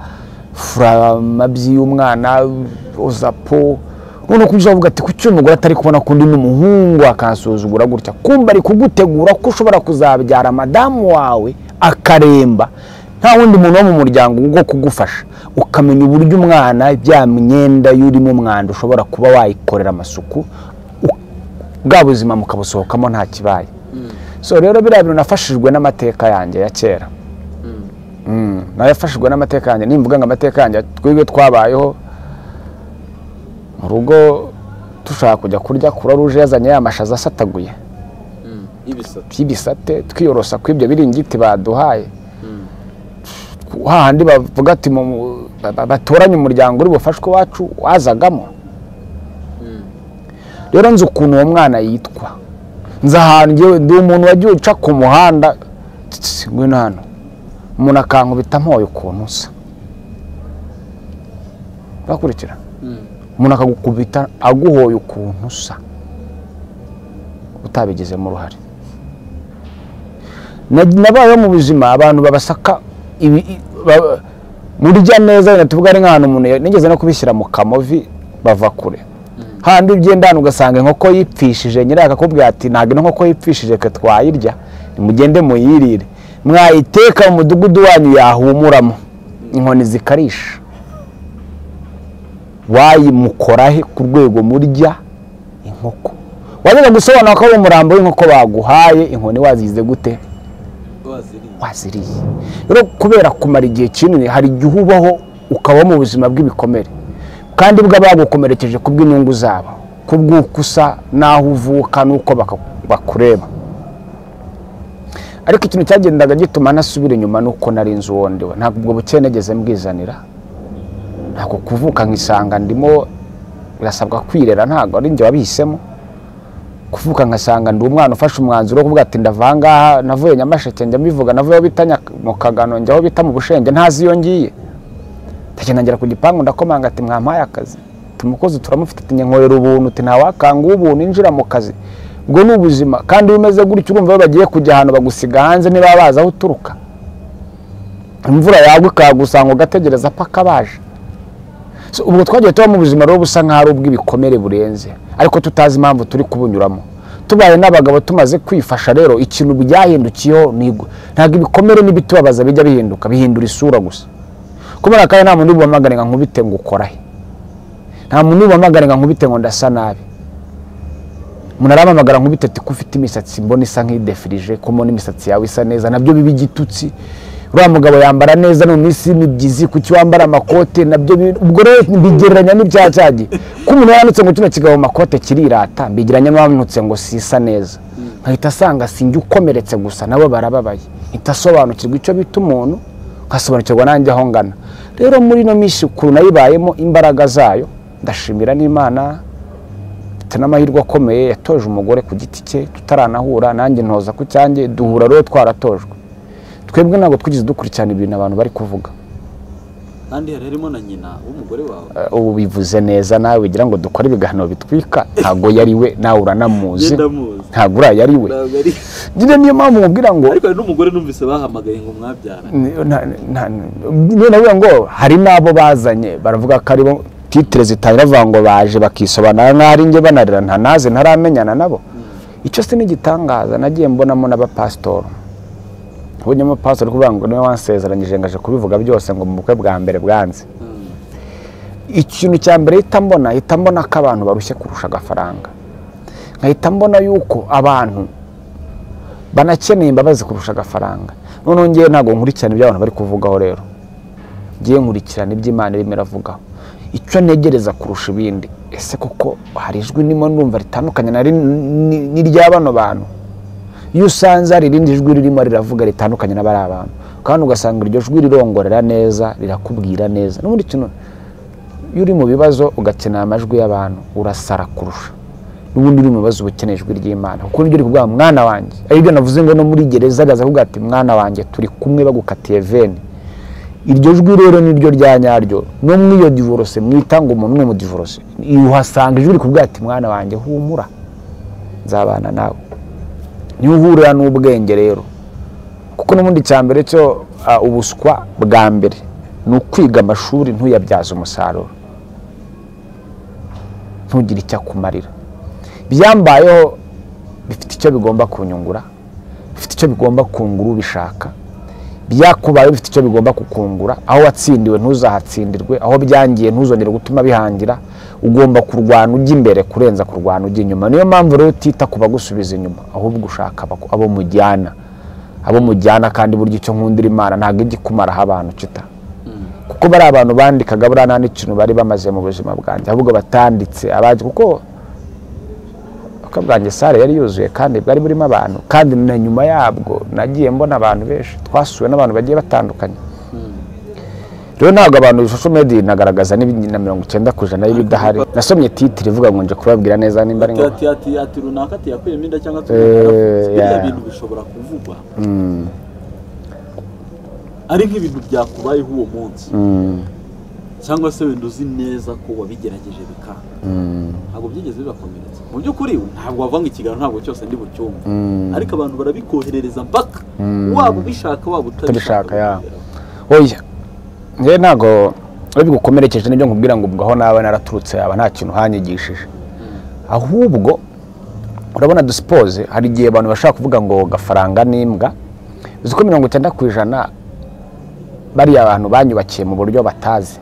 fura amabyi y'umwana ozapo noneho kubyo uvuga ati kuki uyu mugore atari kubona kundi n'umuhungu akansuzugura gutya kumba ari kugutegura ko ushobora kuzabyara madamu wawe akaremba nta wundi muntu wo mu muryango wo kugufasha ukamenya uburyo umwana bya myenda y'urimo umwanda ushobora kuba wayikorera amasuku u- bwa buzima mukabusohokamo nta kibaye so rero biriya bintu nafashijwe n'amateka yanjye ya kera Mm, nayafashijwe n'amateka yanjye nimvuga ngo amateka yanjye twebwe twabayeho mu rugo dushaka kujya kurya kura ruje yazanye ya mashaza asataguye ibisate by'ibisate twiyorosa kw'ibyo biringiti baduhaye Mm. hahandi bavuga ati mu- mu- ba- ba- batoranye umuryango uri bufashwe iwacu wazagamo rero nzi ukuntu uwo mwana yitwa nzi ahantu ngewe ndi umuntu wagiye uca ku muhanda tsitsi, ngwino hano umuntu akankubita mpoye ukuntu usa urakurikira umuntu akagukubita aguhoye ukuntu usa utabigizemo uruhare Na- nabayeho mu buzima abantu babasaka ibi- i- ba- murya neza wenda tuvuga ari nk'ahantu umuntu ya- nigeze no kubishyira mu kamovi bava kure handi ugenda hano ugasanga inkoko yipfishije nyirayo akakubwira ati ntabwo ino nkoko yipfishije twe twayirya nimugende muyirire mwayiteka mu mudugudu wanyu yahumuramo inkoni zikarisha wayimukorahe ku rwego murya inkoko wajyaga gusobanura ko ari umurambo w'inkoko baguhaye inkoni wazize gute waziriye waziriye rero kubera kumara igihe kinini hari igihe ubaho ukabaho mu buzima bw'ibikomere kandi bwa bagukomerekeje ku bw'inyungu zabo ku bw'uko usa n'aho uvuka n'uko baka- bakureba ariko ikintu cyagendaga gituma ntasubira inyuma ni uko nari inzu uwo ndiwe ntabwo ubwo bukeye nageze mbwizanira ntabwo kuvuka nkisanga ndimo birasabwa kwirera ntabwo ari njye wabihisemo kuvuka nkasanga ndi umwana ufashe umwanzuro wo kuvuga ati ndava ngaha navuye nyamasheke njya mbivuga navuye aho bita Nyaka- mu kagano njya aho bita mu bushenge ntazi iyo ngiye ndagenda ngera ku gipangu ndakomanga ati mwampaye akazi ati umukozi turamufite ati nkenkorera ubuntu uti ntawakanga ubuntu injira mu kazi ubwo ni ubuzima kandi iyo umeze gutya urumva bagiye kujya ahantu bagusiga hanze niba bazi aho uturuka imvura yagwa ikagusanga ugategereza paka baje So, ubwo twagiye tuba mu buzima rero busa nk'aho ari ubw'ibikomere burenze ariko tutazi impamvu turi kubunyuramo tubaye n'abagabo tumaze kwifasha rero ikintu byahindukiyeho ni igwe. ntabwo ibikomere n'ibitubabaza bijya bihinduka bihindura isura gusa kubera ko nta muntu ubamagana ngo nkubite ngo ukorahe nta muntu ubamagana ngo nkubite ngo ndasa nabi umuntu aramamagara nkubite ati ko ufite imisatsi mbona isa nk'idefirije ko mbona imisatsi yawe isa neza nabyo biba igitutsi uriya mugabo yambara neza no mu minsi y'imibyizi kuki wambara amakote nabyo bi- ubwo rero mbigereranya n'ibya cyagiye ko umuntu yanditse ngo kino kigabo mu makote kirirata mbigereranya n'uwamutse ngo sisa neza nkahita asanga sinjye ukomeretse gusa nabo barababaye mpita asobanukirwa icyo bita umuntu nkasobanukirwa nanjye aho ngana rero muri ino minsi ukuntu nayibayemo imbaraga zayo ndashimira n'imana mfite n'amahirwe akomeye yatoje umugore ku giti cye tutaranahura nanjye ntoza ku cyanjye duhura rero twaratojwe twebwe ntabwo twigeze dukurikirana ibintu abantu bari kuvuga kandi hari harimo na nyina w'umugore wawe Eh, ubu bivuze neza nawe wigira ngo dukore ibiganiro bitwika ntabwo yari we nawe uranamuzi Njye ndamuzi. ntabwo uriya yari we ntabwo ari nyine niyo mpamvu mubwira ngo ariko hari n'umugore numvise bahamagaye ngo mwabyara Ni- na- na- none navuga ngo hari n'abo bazanye baravuga ko aribo titire zitangira bavuga ngo baje bakisobanura nk'ari njye banarira ntanaze ntaramenyana nabo icyo si n'igitangaza nagiye mbonamo n'abapasitori ubonye umupasitori kuvuga ngo niwe wansezeranyije ngaje kubivuga byose ngo mu bukwe bwa mbere bwanze ikintu cya mbere hita mbona hita mbona ko abantu barushye kurusha agafaranga nkahita mbona yuko abantu banakeneye imbabazi kurusha agafaranga noneho ngewe ntabwo nkurikirana ibyo abantu bari kuvugaho rero ngewe nkurikirana ibyo imana irimo iravugaho icyo ntegereza kurusha ibindi ese koko hari ijwi ndimo ndumva ritandukanye na rin- ni- n'irya bano bantu iyo usanze hari irindi jwi ririmo riravuga ritandukanye n'abari abantu kandi ugasanga iryo jwi rirongorera neza rirakubwira neza n'ubundi kintu iyo uri mu bibazo ugakenera amajwi y'abantu urasara kurusha n'ubundi uri mu bibazo uba ukeneye ijwi ry'imana kuko nibyo uri kuvuga mwana wanjye ari byo navuze ngo no muri gereza araza kuvuga ati mwana wanjye turi kumwe bagukatiye veni iryo jwi rero niryo rya nyaryo no muri iyo divorose mwita ngo umuntu umwe mu divorose uhasanga ijwi rikuvuga ati mwana wanjye humura nzabana nawe niyo uhurira n'ubwenge rero kuko n'ubundi cya mbere cyo ah, ubuswa bwa mbere ni ukwiga amashuri ntuyabyaze umusaruro ntugire icyo akumarira ibyambayeho bifite icyo bigomba kunyungura bifite icyo bigomba kungura ubishaka byakubaye bifite icyo bigomba kukungura aho watsindiwe ntuzahatsindirwe aho byangiye ntuzongere gutuma bihangira ugomba kurwana ujya imbere kurenza kurwana ujya inyuma niyo mpamvu rero utita ku bagusubiza inyuma ahubwo ushaka abo- abo mujyana abo mujyana kandi burya icyo nkundira imana ntabwo ijya ikumaraho abantu cita kuko bari abantu bandikaga buriya nta n'ikintu bari bamaze mu buzima bwanjye ahubwo batanditse abaje kuko ubukwe bwanjye sare yari yuzuye kandi bwari burimo abantu kandi na nyuma yabwo nagiye mbona abantu benshi twasuwe n'abantu bagiye batandukanye rero ntabwo abantu social media inagaragaza n'ibi- na mirongo icyenda ku ijana y'ibidahari nasomye titire ivuga ngo nje kubabwira neza nimba ari ati ngombwa ati ati ati runaka ati yakuyemo inda cyangwa ati Eh, runaka biriya yeah. bintu bishobora kuvugwa ari nk'ibintu byakubayeho uwo munsi cyangwa se wenda uzi neza ko wabigerageje bikanga ntabwo byigeze bibakomeretsa mu by'ukuri ntabwo wavanga ikiganiro ntabwo cyose ndi bucyumve ariko abantu barabikoherereza mpaka waba ubishaka waba utabishaka Utabishaka, yeah. oya njyewe ntabwo iyo bigukomerekeje nibyo nkubwira ngo ubwo aho naba naraturutse yaba nta kintu uhanyigishije ahubwo urabona dusipoze hari igihe abantu bashaka kuvuga ngo gafaranga n'imbwa uzi ko mirongo icyenda ku ijana bariya abantu banyubakiye mu buryo batazi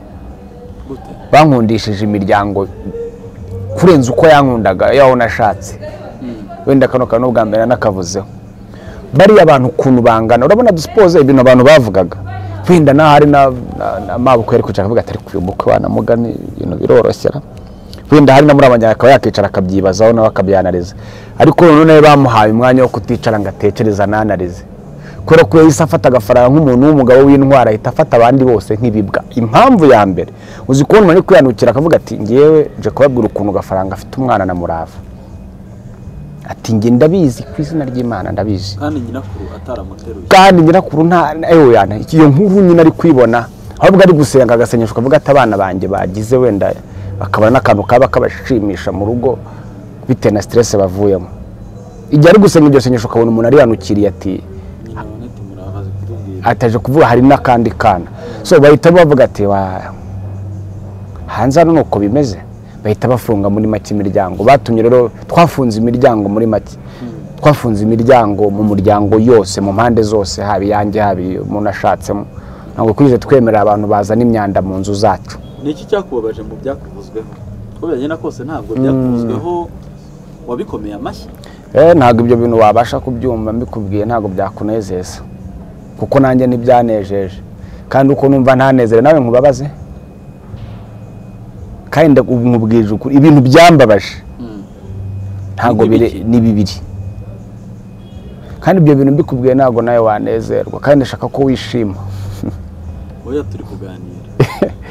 gute bankundishije imiryango kurenza uko yankundaga yaho nashatse wenda kano kantu ubwa mbere nakavuzeho bariya abantu ukuntu bangana urabona dusipoze ibintu abantu bavugaga wenda n'ahari n'amabukwe yari kwicara akavuga ati ariko uyu mukwe wanamugani ibintu biroroshyera wenda hari na muri abanyarwanda akaba yakicara akabyibazaho nawe akabyanariza ariko noneho bamuhaye umwanya wo kuticara ngo atekereze ananarize kubera ko yahise afata agafaranga nk'umuntu w'umugabo w'intwara ahita afata abandi bose nk'ibibwa impamvu ya mbere uzi kubona umuntu ari kwihanukira akavuga ati ngewe nje kubabwira ukuntu agafaranga afite umwana na murava ati nge ndabizi ku izina ry'imana ndabizi kandi nyirakuru ataramuteruye kandi nyirakuru nta ewe yana iyo nkuru nyine ari kwibona ahubwo ari gusenga agasenyesha ukavuga ati abana banjye bagize wenda bakabona n'akantu kaba kabashimisha mu rugo bitewe na siteresi bavuyemo igihe ari gusenga iryo senyesho ukabona umuntu arihanukiriye ati nyina wa neti murabaze kutubwira ataje kuvuga hari n'akandi kana so bahita bavuga ati wa hanze hano ni uko bimeze bahita bafunga muri make imiryango batumye rero twafunze imiryango muri make twafunze imiryango mu muryango yose mu mpande zose haba iyanjye haba iyo umuntu ashatsemo ntabwo twigeze twemerera abantu bazana imyanda mu nzu zacu ni iki cyakubabaje mu byakuvuzweho uko byagenda kose ntabwo byakuvuzweho wabikomeye amashyi Eh, ntabwo ibyo bintu wabasha kubyumva mbikubwiye ntabwo byakunezeza kuko nanjye ntibyanejeje kandi uko numva ntanezere nawe nkubabaze kandi ndaku- nkubwije ukuri ibintu byambabaje ntabwo Ni bire bibiri. ni bibiri kandi ibyo bintu mbikubwiye ntabwo nawe wanezerwa kandi ndashaka ko wishima oya turi kuganira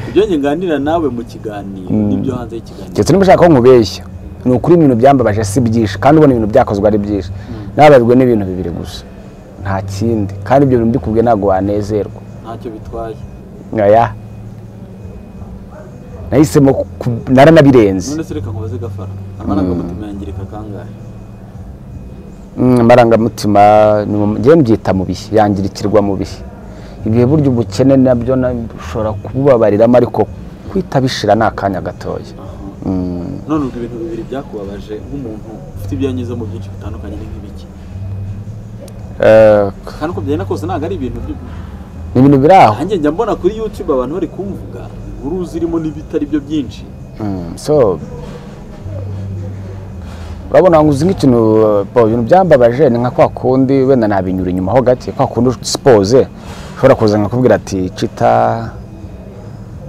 ibyo njye nganira nawe mu kiganiro n'ibyo hanze y'ikiganiro ndetse niba ushaka ko nkubeshya ni ukuri ibintu byambabaje si byinshi kandi ubona ibintu byakozwe ari byinshi nababajwe n'ibintu bibiri gusa nta kindi kandi ibyo bintu mbikubwiye ntabwo wanezerwa ntacyo bitwaye oya nahisemo ku- naranabirenze none se reka nkubaze gafara amarangamutima yangirika kangahe Mm, amarangamutima ni mu- njyewe mbyita mu bihe yangirikirwa mu bihe ibihe burya ubukene nabyo na- ushobora kububabariramo ariko kwita bishira ni akanya gatoya Mm, none ubwo ibintu bibiri byakubabaje nk'umuntu ufite ibyo yanyuzemo byinshi bitandukanye ni nk'ibiki eh, kandi uko byagenda kose ntabwo ari ibintu byo ni ibintu biri aho nanjye njya mbona kuri youtube abantu bari kumvuga inkuru zirimo n'ibitari byo byinshi Mm, so urabona ngo uzi nk'ikintu eh, bo, ibintu byambabaje ni nka kwa kundi wenda nabinyura inyuma ho gake kwa kundi sipoze ushobora kuza nkakubwira ati cita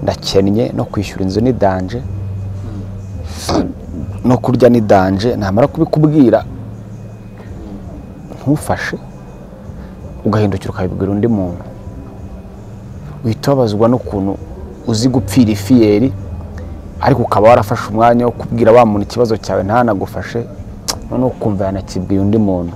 ndakennye no kwishyura inzu ni danje no kurya ni danje namara kubikubwira ntufashe ugahindukira ukabibwira undi muntu uhita wabazwa n'ukuntu uzi gupfira ifiyeri ariko ukaba warafashe umwanya wo kubwira wa muntu ikibazo cyawe ntanagufashe noneho ukumva yanakibwiye undi muntu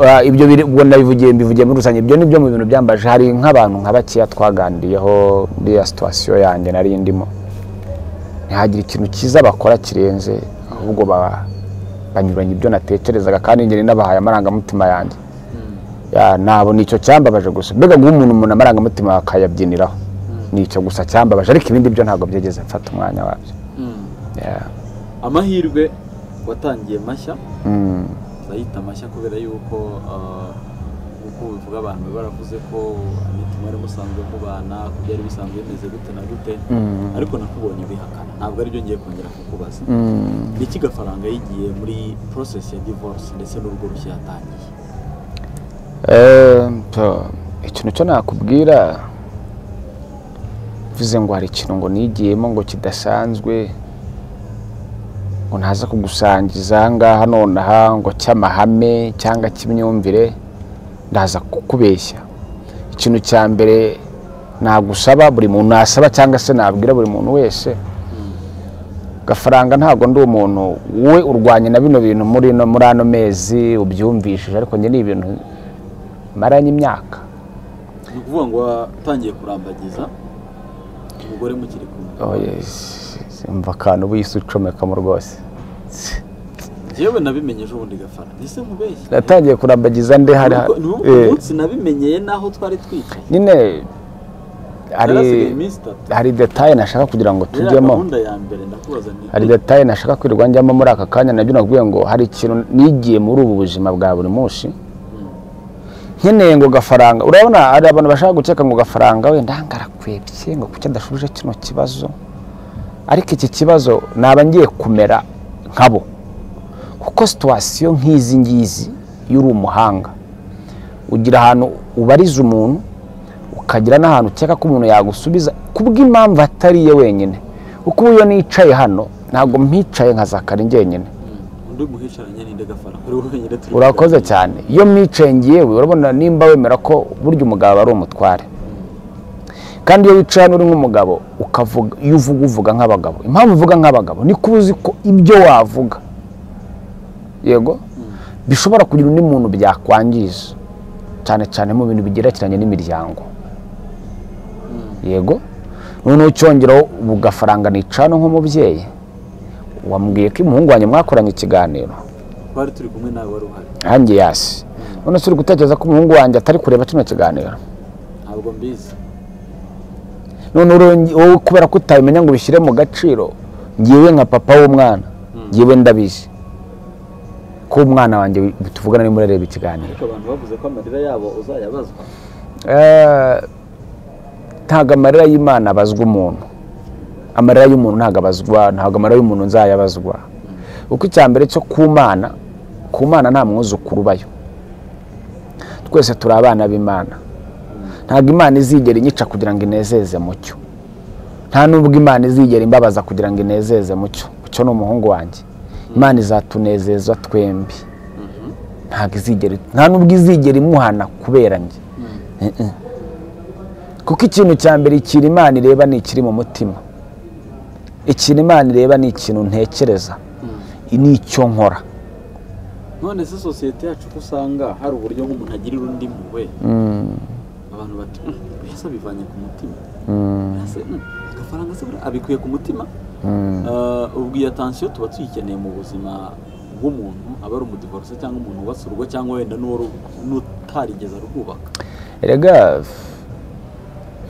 Ah, ibyo biri- ubwo ndabivugiye mbivugiye muri rusange ibyo ni byo mu bintu byambaje hari nk'abantu nka bakeya twaganiriyeho muri ya situwasiyo yanjye nari ndimo ntihagire ikintu cyiza bakora kirenze ahubwo ba- banyuranye ibyo natekerezaga kandi ngeri nabahaye amarangamutima yanjye Ya, nabo nicyo cyambabaje gusa mbega guha umuntu umuntu amarangamutima akayabyiniraho nicyo gusa cyambabaje ariko ibindi byo ntabwo byigeze mfata umwanya wabyo Ya. amahirwe watangiye mashya Mm. ndayita mashya kubera yuko ah, nk'uko bivuga abantu baba baravuze ko anita mwari musanzwe mubana ko byari bisanzwe bimeze gute na gute ariko nakubonye ubihakana ntabwo aribyo ngiye kongera kukubaza Mm. ni iki gafaranga yigiye muri process ya divorce ndetse n'urugo rushya yatangiye Eh, so, ikintu cyo nakubwira mvuze ngo hari ikintu ngo nigiyemo ngo kidasanzwe ngo ntaza kugusangiza aha ngaha nonaha ngo cy'amahame cyangwa cy'imyumvire ndaza kukubeshya ikintu cya mbere nagusaba buri muntu nasaba cyangwa se nabwira buri muntu wese gafaranga ntabwo ndi umuntu we urwanya na bino bintu muri ino- muri ano mezi ubyumvishije ariko njye ni ibintu maranye imyaka ni ukuvuga ngo watangiye kurambagiza umugore mukiri kumwe Oh, yes. mva akantu buyise ucomekamo rwose yewe nabimenye ejo bundi gafara ese nkubeshye natangiye kurambagiza nde hari Nubwo- nubwo eh, ku munsi nabimenyeye n'aho twari twicaye nyine narasigaye hari iminsi itatu hari detaye nashaka kugira ngo rero tujyemo gahunda ya mbere ndakubaza ni hari detaye nashaka kwirirwa njyamo muri aka kanya nabyo nakubwiye ngo hari ikintu nigiye muri ubu buzima bwa buri munsi nkeneye ngo gafaranga urabona hari abantu bashaka gukeka ngo gafaranga wenda ngo arakwebye ngo kuki adashubije kino kibazo ariko iki kibazo naba ngiye kumera nkabo kuko situwasiyo nk'izi ngizi iyo uri umuhanga ugira ahantu ubariza umuntu ukagira n'ahantu ukeka ko umuntu yagusubiza kubw'impamvu atari ye wenyine kuko ubu iyo nicaye hano ntabwo mpicaye nka zakari njyenyine undi muhicaranye ni ndagafara kuri wowe nyine turi urakoze cyane iyo mwicaye ngiyewe urabona nimba wemera ko burya umugabo ari umutware kandi iyo wicaye hano uri nk'umugabo ukavuga iyo uvuga uvuga nk'abagabo impamvu uvuga nk'abagabo ni ko uzi ko ibyo wavuga yego bishobora kugira undi muntu byakwangiza cyane cyane mu bintu bigerekeranye n'imiryango yego noneho ucyongeraho ubu gafaranga nicana nk'umubyeyi wambwiye ko umuhungu wanjye mwakoranye ikiganiro twari turi kumwe nawe wari uhari hanjye yasi none se uri gutekereza ko umuhungu wanjye atari kureba kino kiganiro ntabwo mbizi none urongi- wowe kubera ko utabimenya ngo ubishyire mu gaciro ngiwe nka papa w'umwana ngiwe ndabizi ko umwana wanjye wi- tuvugana arimo arareba ikiganiro ariko abantu bavuze ko amarira yabo uzayabazwa Eh, ntabwo amarira y'imana abazwa umuntu amarira y'umuntu ntabwo abazwa ntabwo amarira y'umuntu nzayabazwa kuko icya mbere cyo ku mana ku mana nta mwuzukuru ubayo twese turi abana b'imana ntabwo imana izigera inyica kugira ngo inezeze mucyo nta nubwo imana izigera imbabaza kugira ngo inezeze mucyo mucyo ni umuhungu wanjye imana izatunezeza twembi ntabwo izigera nta nubwo izigera imuhana kubera njye Eh, eh. kuko ikintu cya mbere ikintu imana ireba ni ikiri mu mutima ikintu imana ireba ni ikintu ntekereza ni icyo nkora none se sosiyete yacu ko usanga hari uburyo nk'umuntu agirira undi mpuhwe abantu bati "Mm, mbese abivanye ku mutima mbese mm, agafaranga se buriya abikuye ku mutima Eh, ubwo iyo atansiyo tuba tuyikeneye mu buzima bw'umuntu aba ari umudivorose cyangwa umuntu wubatse urugo cyangwa wenda n'uwari- n'utarigeze arwubaka erega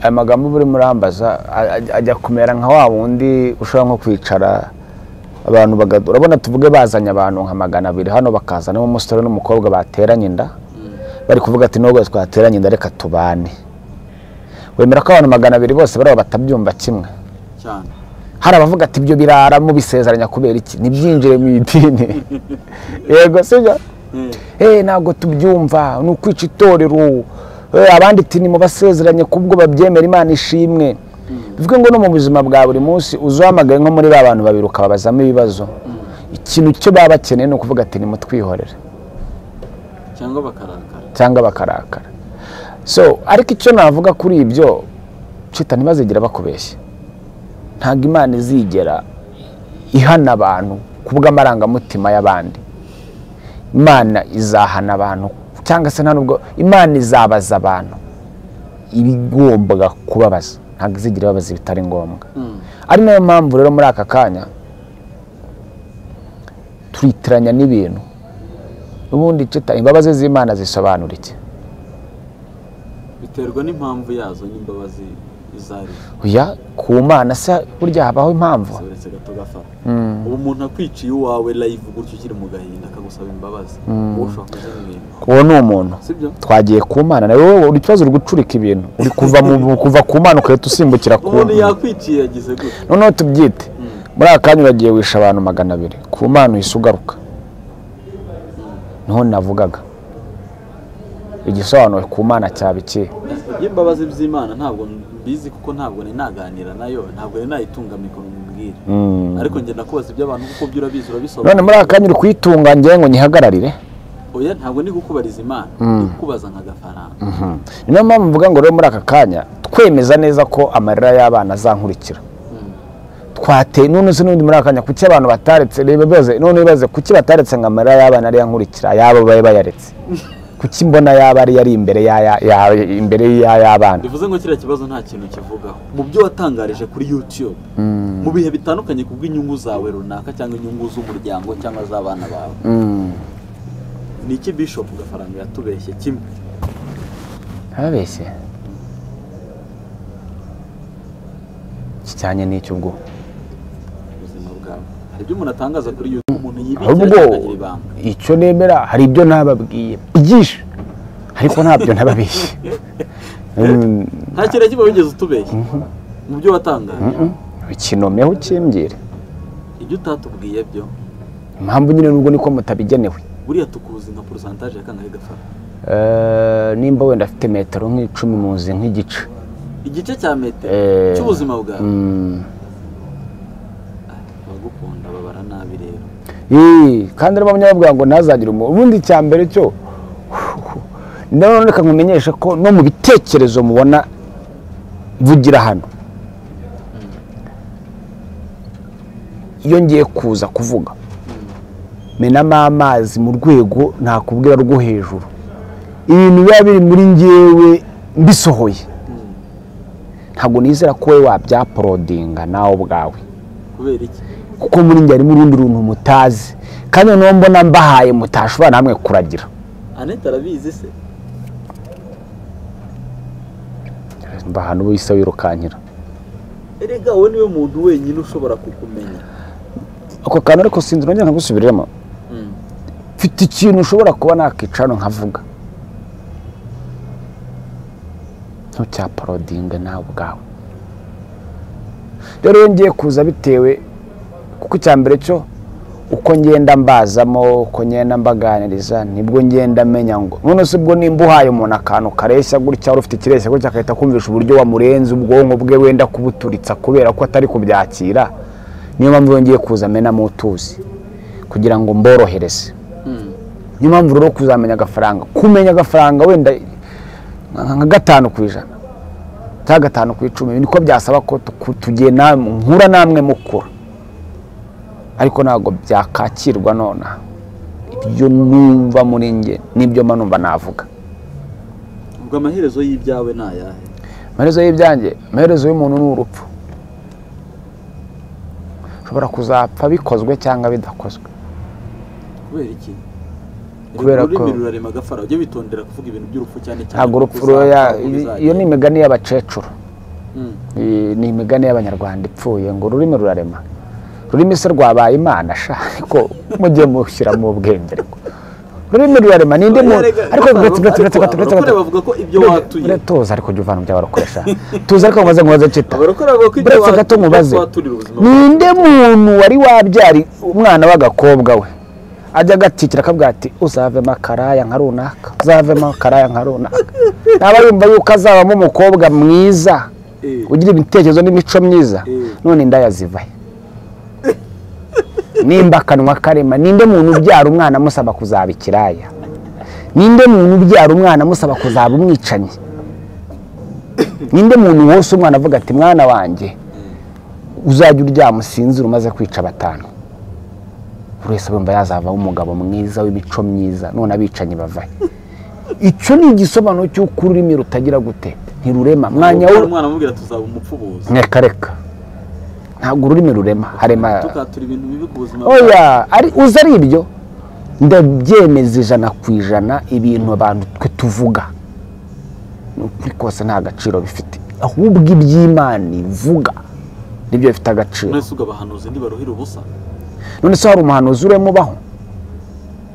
aya magambo uba urimo urambaza a- a- ajya kumera nka wa wundi ushobora nko kwicara abantu baga- urabona tuvuge bazanye abantu nka magana abiri hano bakazanamo umusore n'umukobwa bateranye inda bari kuvuga ati nubwo twateranye inda reka tubane wemera ko abantu magana abiri bose bariya batabyumva kimwe cyane hari abavuga ati ibyo birara mubisezeranya kubera iki ntibyinjire mu idini yego sibyo Eh, hey, ntabwo tubyumva ni ukwica itorero Eh, abandi ati nimubasezeranye kubwo babyemera imana ishimwe bivuge ngo no mu buzima bwa buri munsi uzahamagaye nko muri ba bantu babiri ukababazamo ibibazo ikintu cyo baba bakeneye ni ukuvuga ati nimutwihorere cyangwa bakarakara cyangwa bakarakara so ariko icyo navuga kuri ibyo cita ntibazigera bakubeshya ntabwo imana izigera ihana abantu ku bw'amarangamutima y'abandi imana izahana abantu cyangwa se nta nubwo imana izabaza abantu ibigombaga kubabaza ntabwo izigera ibabaza ibitari ngombwa Mm. ari nayo mpamvu rero muri aka kanya turitiranya n'ibintu ubundi cita imbabazi z'imana zisobanura iki biterwa n'impamvu yazo n'imbabazi izo ari zo oya ku mana se burya habaho impamvu uretse gato gafara ubu umuntu akwiciye iwawe live gutyo ukiri mu gahinda akagusaba imbabazi wowe ushobora kuzimwima uwo ni umuntu sibyo twagiye ku mana nawe wowe uri ikibazo uri gucurika ibintu uri kuva mu kuva ku mana ugahita usimbukira ku umuntu yakwiciye yagize gutya noneho tubyite muri aka kanya uragiye wisha abantu magana abiri ku mana uhise ugaruka niho navugaga igisobanuro ku mana cyaba ikihe iby'imbabazi by'imana ntabwo mbizi kuko ntabwo nari naganira nayo ntabwo nari nayitunga mikoro mbwira ariko njye nakubaza iby'abantu kuko byo urabizi urabisobanura none muri aka kanya uri kuyitunga ngewe ngo nyihagararire oya ntabwo ndi gukubariza imana ndi kukubaza nk'agafaranga ni nayo mpamvu mvuga ngo rero muri aka kanya twemeza neza ko amarira y'abana azankurikira twateye none se n'ubundi muri aka kanya kuki abantu bataretse reba bibaze none bibaze kuki bataretse ngo amarira y'abana ariyo ankurikira ayabo babe bayaretse kuki mbona yaba ari yari imbere y'aya- ya- imbere y'ay'abana bivuze ngo kiriya kibazo nta kintu kivugaho mu byo watangarije kuri youtube mu bihe bitandukanye ku bw'inyungu zawe runaka cyangwa inyungu z'umuryango cyangwa z'abana bawe ni iki bishop gafaranga yatubeshye kimwe ababeshye kijyanye n'icyo ubwo ubuzima bwawe hari ibyo umuntu atangaza kuri youtube umuntu yibikira ahubwo cyangwa akagira ibanga icyo nemera hari ibyo nababwiye byinshi ariko ntabyo nababeshye Mm, nta kintu na kimwe wigeze utubeshya mu byo watangaje ikinomeho ukimbwire ibyo utatubwiye byo impamvu nyine n'ubwo niko mutabigenewe buriya tukuzi nka porosantaje ya kangahe gafara Eh, nimba wenda afite metero nk'icumi mu nzu nk'igice igice cya metero Eh, cy'ubuzima bwawe Mm. abagukunda babara nabi rero Ii, kandi niba munyababwira ngo ntazagire umuntu ubundi icya mbere cyo nanone reka nkumenyeshe ko no mu bitekerezo mubona vugira hano iyo ngiye kuza kuvuga menamo amazi mu rwego ntakubwira rwo hejuru ibintu biba biri muri ngewe mbisohoye ntabwo nizera ko wowe wabyaporodinga nawe ubwawe kubera iki kuko muri njye harimo urundi runtu mutazi kandi noneho mbona mbahaye mutashobora namwe kuragira anete arabizi se mbaha n'ubu isa wirukankira erega wowe niwe muntu wenyine ushobora kukumenya ako kantu ariko sinzi nongera nkagusubiremo mfite ikintu ushobora kuba nakicara hano nkavuga ntucyaparodinge nawe ubwawe rero iyo ngiye kuza bitewe kuko icya mbere cyo uko ngenda mbazamo uko ngenda mbaganiriza nibwo ngenda menya ngo none se ubwo nimba uhaye umuntu akantu kareshya gutya wari ufite ikireshya gutya agahita kumvisha uburyo wamurenze ubwonko bwe wenda kubuturitsa kubera ko atari kubyakira niyo mpamvu iyo ngiye kuza menamo utuzi kugira ngo mborohereze niyo mpamvu rero kuzamenya agafaranga kumenya agafaranga wenda nka gatanu ku ijana cyangwa gatanu ku icumi niko byasaba ko tuku- tugena nkura namwe mukura ariko ntabwo byakakirwa nonaha ibyo numva muri nge nibyo mba numva navuga ubwo amaherezo y'ibyawe ni ayahe amaherezo y'ibyanjye amaherezo y'umuntu ni urupfu ushobora kuzapfa bikozwe cyangwa bidakozwe kubera iki Kubera Erega ururimi ko- rurarema agafara ujye witondera kuvuga ibintu by'urupfu cyane cyane ntabwo kuko urupfu ruya uzapfa, uzagenda. iyo ni imigani y'abakecuru Mm. Iyi ni imigani y'abanyarwanda ipfuye ngo ururimi rurarema ururimi se rwabaye imana sha ariko mujye mushyira mu bwenge ariko ururimi rurarema ninde mu Erega, ariko ariko uretse uretse uretse uretse abarokore bavuga ko ibyo watuye tuza ariko jya uvana mu byabarokoresha tuza ariko mubaze mubaze cita abarokore bavuga ko ibyo uretse watu- gato ibyo mubaze twaturira ubuzima ninde muntu wari wabyari umwana w'agakobwa we ajya agatitira akavuga ati uzavemo akaraya nka runaka uzavemo akaraya nka runaka ntaba yumva yuko azabamo umukobwa mwiza Eh, ugira ibitekerezo n'imico myiza Mm. none indaya zivahe nimba akanwa karema ninde muntu ubyara umwana amusaba kuzaba ikiraya ninde muntu ubyara umwana amusaba kuzaba umwicanyi ninde muntu wose umwana avuga ati mwana wanjye uzajya uryama usinzira umaze kwica batanu buri wese abumva yazavamo umugabo mwiza w'imico myiza none abicanyi bavahe icyo ni igisobanuro cy'uko ururimi rutagira gute ntirurema mwanya ubwo wo umwana amubwira tuzaba umupfubuzi reka reka ntabwo ururimi rurema harema tukatura ibintu bibi ku buzima bwawe oya ari uzi ari ibyo ndabyemeza ijana ku ijana ibintu abantu twe tuvuga ni ukuri kose nta gaciro bifite ahubwo iby'imana ivuga nibyo bifite agaciro mwese ugabahanuzi ntibaruhira ubusa none se hari umuhanuzi urimo ubaho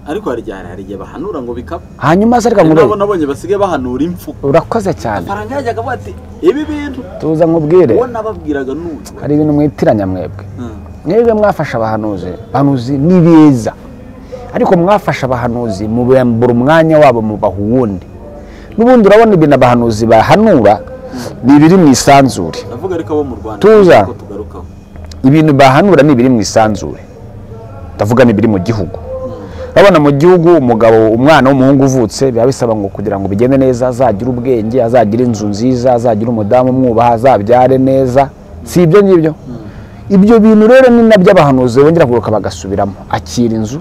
ariko hari igihe hari igihe bahanura ngo bikaba hanyuma se reka hari n'abo nkubere nabonye basigaye bahanura impfu urakoze cyane faranga yajyaga avuga ati ibi bintu tuza nkubwire uwo nababwiraga n'uyu hari ibintu mwitiranya mwebwe Mm. mwebwe mwafashe abahanuzi abahanuzi ni beza ariko mwafashe abahanuzi mubambura umwanya wabo mubaha uwundi n'ubundi urabona ibintu abahanuzi bahanura ni ibiri mu isanzure ndavuga ariko abo mu rwanda Tuza. ko tugarukaho ibintu bahanura ni ibiri mu isanzure ndavuga ni ibiri mu gihugu urabona mu gihugu umugabo umwana w'umuhungu uvutse biba bisaba ngo kugira ngo bigende neza azagire ubwenge azagire inzu nziza azagire umudamu umwubaha azabyare neza si ibyo ngibyo ibyo bintu rero ni nabyo abahanuzi bongera kugaruka bagasubiramo akira inzu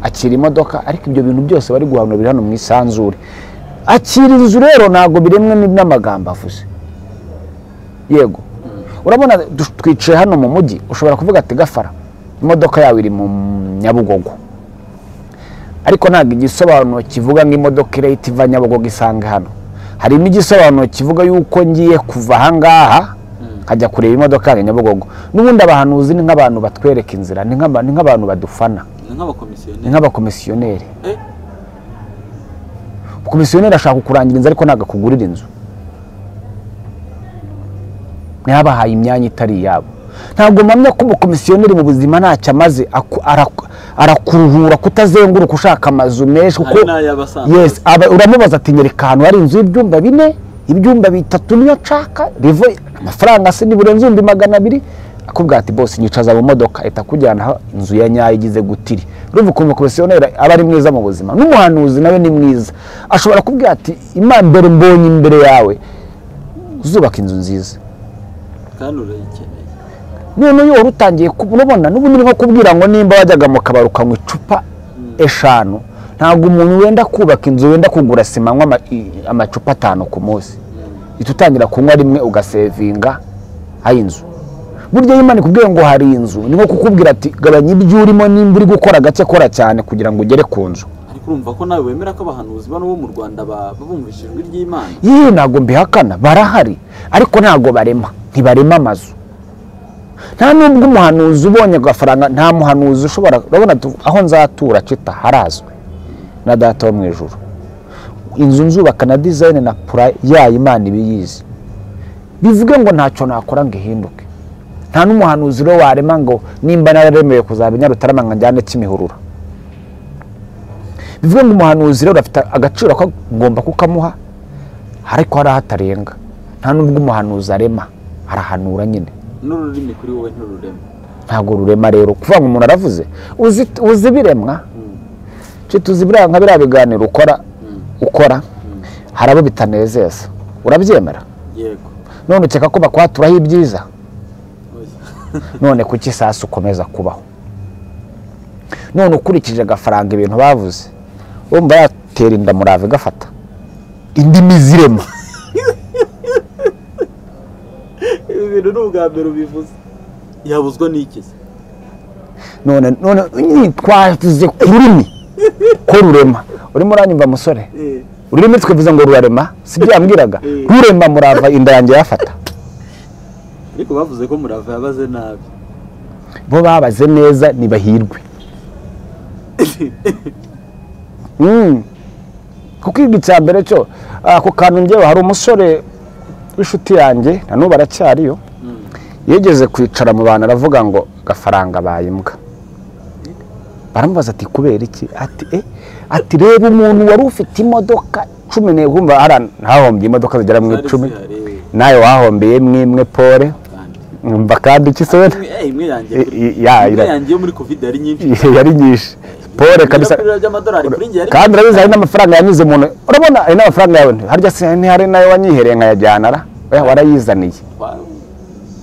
akira imodoka ariko ibyo bintu byose bari guhanura biri hano mu isanzure akira inzu rero ntabwo biremwe n- n'amagambo avuze yego urabona du- twicaye hano mu mujyi ushobora kuvuga ati gafara imodoka yawe iri mu nyabugogo ariko ntabwo igisobanuro kivuga ngo imodoka irahita iva nyabugogo isange hano harimo igisobanuro kivuga yuko ngiye kuva ahangaha nkajya kureba imodoka yanjye nyabugogo n'ubundi abahanuzi ni nk'abantu batwereka inzira ni nk'aba- ni nk'abantu badufana ni nk'abakomisiyoneri ni nk'abakomisiyoneri Eh. umukomisiyoneri ashaka kukurangira inzu ariko ntabwo akugurira inzu ntiyabahaye imyanya itari iyabo ntabwo mpamya ko umukomisiyoneri mu buzima ntacyo amaze aku- araku- arakuruhura kutazenguruka ushaka amazu menshi kuko hari n'ay'abasanzwe yes aba- uramubaza ati nyereka ahantu hari inzu y'ibyumba bine ibyumba bitatu niyo nshaka rivo amafaranga se nibura ibihumbi magana abiri akubwira ati bose nyicaza mu modoka ahita akujyana aho inzu ya nyayo igize gutiri urumva ukuntu komisiyoneri aba ari mwiza mu buzima n'umuhanuzi nawe ni mwiza ashobora kubwira ati imana mbere mbonye imbere yawe uzubaka inzu nziza kandi urayikeneye none iyo wari utangiye ku- urabona n'ubundi ni nko kubwira ngo nimba wajyaga mu kabari ukanywa icupa eshanu ntabwo umuntu wenda kubaka inzu wenda kugura sima anywa ama- i- amacupa atanu ku munsi uhita utangira kunywa rimwe ugasevinga aho inzu burya iyo imana ikubwiye ngo hari inzu ni nko kukubwira ati gabanya ibyo urimo nimba uri gukora gake kora cyane kugira ngo ugere ku nzu ariko urumva ko nawe wemera ko abahanuzi bano bo mu rwanda ba- bumvishe ijwi ry'imana yewe ntabwo mbihakana barahari ariko ntabwo barema ntibarema amazu nta nubwo umuhanuzi ubonye agafaranga nta muhanuzi ushobora urabona tu- aho nzatura cita harazwe na data wo mu ijoro inzu nzubaka na dizayini na pura yayo imana iba iyizi bivuge ngo ntacyo nakora ngo ihinduke nta n'umuhanuzi rero warema ngo nimba nararemewe kuzaba inyarutarama ngo njyane kimihurura bivuge ngo umuhanuzi rero afite agaciro ko ngomba kukamuha ariko hari ahatarenga nta nubwo umuhanuzi arema arahanura nyine n'ururimi kuri wowe ntirurema ntabwo rurema rero kuvuga ngo umuntu aravuze uzi- uzi ibiremwa nshuti uzi biriya nka biriya biganiro ukora ukora hari abo bitanezeza urabyemera yego none ukeka ko bakwaturaho ibyiza Oya. none kuki isasu ukomeza kubaho none ukurikije agafaranga ibintu bavuze wumva yatera inda murava igafata indimi zirema ibi bintu ni ubwa mbere ubivuze yabuzwa n'iki se none none nyine twavuze ku rurimi ko rurema urimo uranyumva musore Eh, ururimi twivuze ngo rurarema si byo yambwiraga Eh. rurema murava inda yanjye yafata ariko bavuze ko murava yabaze nabi bo babaze neza ntibahirwe Mm. kuko igihe cya mbere cyo ako kantu njyewe hari umusore w'inshuti yanjye na n'ubu aracyariyo yigeze kwicara mu bantu aravuga ngo gafaranga baye imbwa baramubaza ati kubera iki ati eh ati reba umuntu wari ufite imodoka cumi n'ebyiri wumva hariya ntahombye imodoka zigera mu zari icumi zihari nawe wahombeye mwimwe pole kandi umva kandi iki se wenda? Imwe- eh, imwe yanjye I- kuri- i- ya, imwe ira- yanjye yo muri covid yari nyinshi yari nyinshi pole kabisa ibirapuro by'amadolari kuri njye yari kandi urabizi hari n'amafaranga yanyuze umuntu urabona hari n'amafaranga yawe harya se ntihari nayo wanyihereye nkayajyana ra oya warayizaniye Wa-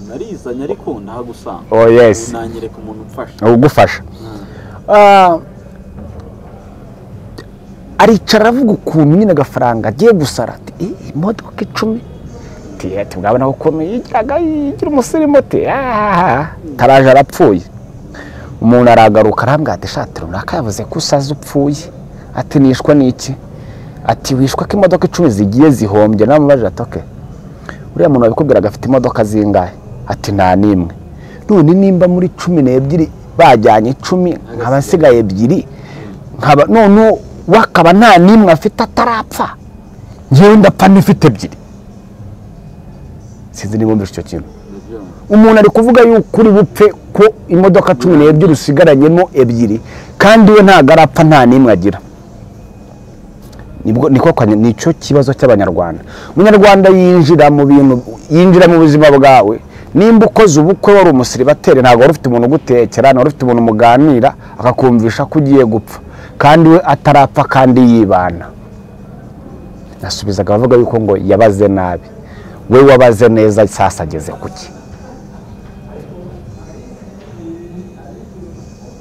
narizanye ariko ntagusanga Oh, yes. nanyereka umuntu umfasha ugufasha Ah, aricara aravuga ukuntu nyine agafaranga agiye gusara ati "Ih, imodoka icumi ati ati mwabona ukuntu yijyaga yigira umusirimu ati "Ah." taraje arapfuye umuntu aragaruka arambwira ati shati runaka yavuze ko usaze upfuye ati nishwa n'iki ati wishwa ko imodoka icumi zigiye zihombye namubaje ati "Okay." uriya muntu wabikubwiraga afite imodoka zingahe ati nta n'imwe none nimba muri cumi n'ebyiri bajyanye icumi nkaba nsigaye ebyiri nkaba none we akaba nta n'imwe afite atarapfa ngewe ndapfa n'ifite ebyiri sinzi niba mbese icyo kintu ndabyumva. umuntu ari kuvuga yuko uri bupfe ko imodoka cumi n'ebyiri usigaranyemo ebyiri kandi we ntabwo arapfa nta n'imwe agira nibwo niko kwanya- nicyo kibazo cy'abanyarwanda umunyarwanda yinjira mu bintu yinjira mu buzima bwawe nimba ukoze ubukwe wari umusiribateri ntabwo wari ufite umuntu ugutekera ntabwo wari ufite umuntu muganira akakumvisha ko ugiye gupfa kandi we atarapfa kandi yibana nasubizaga abavuga yuko ngo yabaze nabi we wabaze neza sasa ageze kuki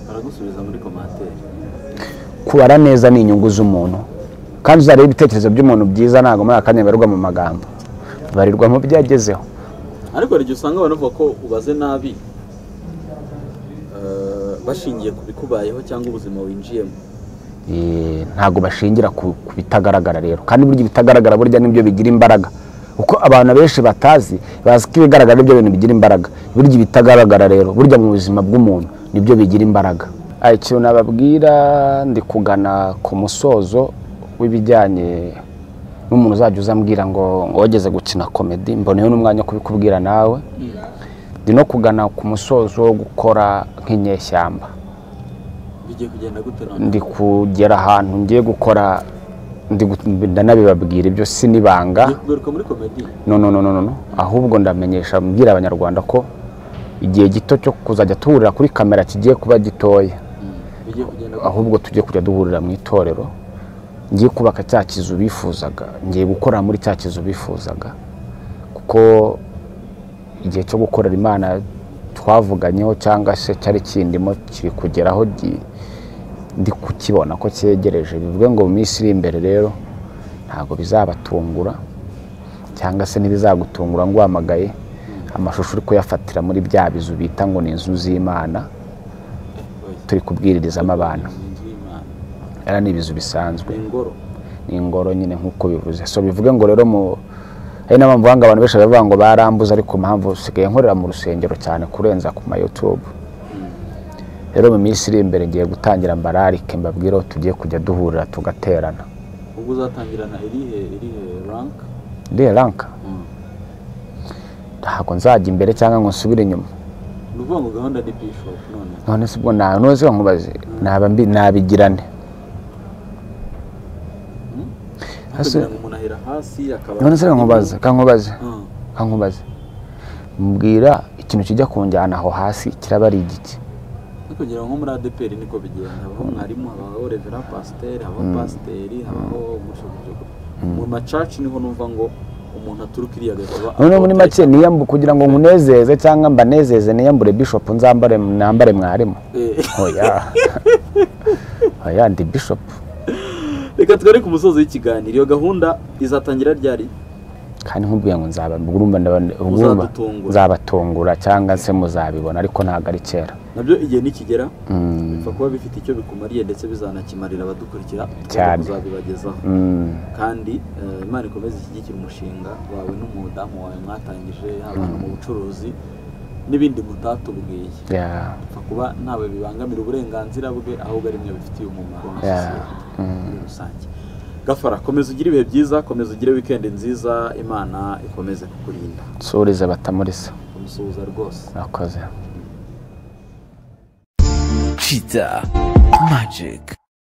baragusubiza muri komantere kubara neza ni inyungu z'umuntu kandi uzareba ibitekerezo by'umuntu byiza ntabwo muri aka kanya bibarirwa mu magambo bibarirwa mu byo yagezeho ariko hari igihe usanga abantu bavuga ko ubaze nabi eh, bashingiye ku bikubayeho cyangwa ubuzima winjiyemo Eh, ntabwo bashingira ku ku bitagaragara rero kandi burya ibitagaragara burya nibyo bigira imbaraga kuko abantu benshi batazi bazi ko ibigaragara nibyo bintu bigira imbaraga burya ibitagaragara rero burya mu buzima bw'umuntu nibyo bigira imbaraga Ah, ikintu nababwira ndi kugana ku musozo w'ibijyanye n'umuntu uzajya uzambwira ngo wogeze gukina komedi mboneyeho n'umwanya wo kubikubwira nawe ndi no kugana ku musozo wo gukora nk'inyeshyamba bigiye kugenda gute none ndi kugera ahantu ngiye gukora ndi gu- ndanabibabwira ibyo si n'ibanga Bigaruka muri komedi no no no no no, no ahubwo ndamenyesha mbwira abanyarwanda ko igihe gito cyo kuzajya tuhurira kuri kamera kigiye kuba gitoya bigiye kugenda ahubwo tujye kujya duhurira mu itorero ngiye kubaka cya kizu bifuzaga ngiye gukora muri cya kizu bifuzaga kuko igihe cyo gukorera imana twavuganyeho cyangwa se cyari kindimo kiri kugeraho gi- ndi kukibona ko cyegereje bivuge ngo mu minsi iri imbere rero ntabwo bizabatungura cyangwa se ntibizagutungura ngwamagaye amashusho uri kuyafatira muri bya bizu bita ngo ni inzu z'imana turi kubwiririzamo abantu inzu y'imana era ni ibizu bisanzwe ingoro ni ingoro nyine nk'uko bivuze so bivuge ngo rero mu hari n'abantu banga abantu benshi baravuga ngo barambuze ariko impamvu usigaye nkorera mu rusengero cyane kurenza ku ma YouTube rero mu minsi iri imbere ngiye gutangira mbararike mbabwire aho tugiye kujya duhurira tugaterana ubwo uzatangirana irihe irihe rank iriya ranka ntabwo nzajya imbere cyangwa ngo nsubire inyuma ni ukuvuga ngo gahunda ni bishop none none se ubwo nta ntuzi nkubaze naba mbi nabigirane Hasi- kugira ngo umuntu ahera hasi akaba none se kankubaze kankubaze Mm. kankubaze mbwira ikintu kijya kunjyana aho hasi kiraba ari igiki no kugira ngo nko muri adeperi niko bigenda habaho mwarimu habaho revera pasiteri habaho pasiteri habaho umushobozi mu macaci niho numva ngo umuntu aturuka iriya agakora noneho muri make niyambu kugira ngo nkunezeze cyangwa mbanezeze niyambure bishop nzambare nambare mwarimu oya oya ndi bishop reka twere ku musozi w'ikiganiro iyo gahunda izatangira ryari kandi nkubwiye ngo nzaba urumva ndaba- urumva Uzadutungura. nzabatungura cyangwa se muzabibona ariko ntabwo ari kera nabyo igihe nikigera Mm, bipfa kuba bifite icyo bikumariye ndetse bizanakimarira abadukurikira Cyane. tuzabibagezaho mm, kandi eh, imana ikomeze ishyigikire umushinga wawe n'umudamu wawe mwatangije haba no mu bucuruzi n'ibindi mutatubwiye yeah, bipfa kuba ntawe bibangamira uburenganzira bwe ahubwo ari mwe bifitiye umumaro yeah, sosiyete mm. muri rusange gafara komeza ugire ibihe byiza komeza ugire wikendi nziza imana ikomeze kukurinda nsurize batamurisa umusuhuza rwose murakoze Cheetah Magic.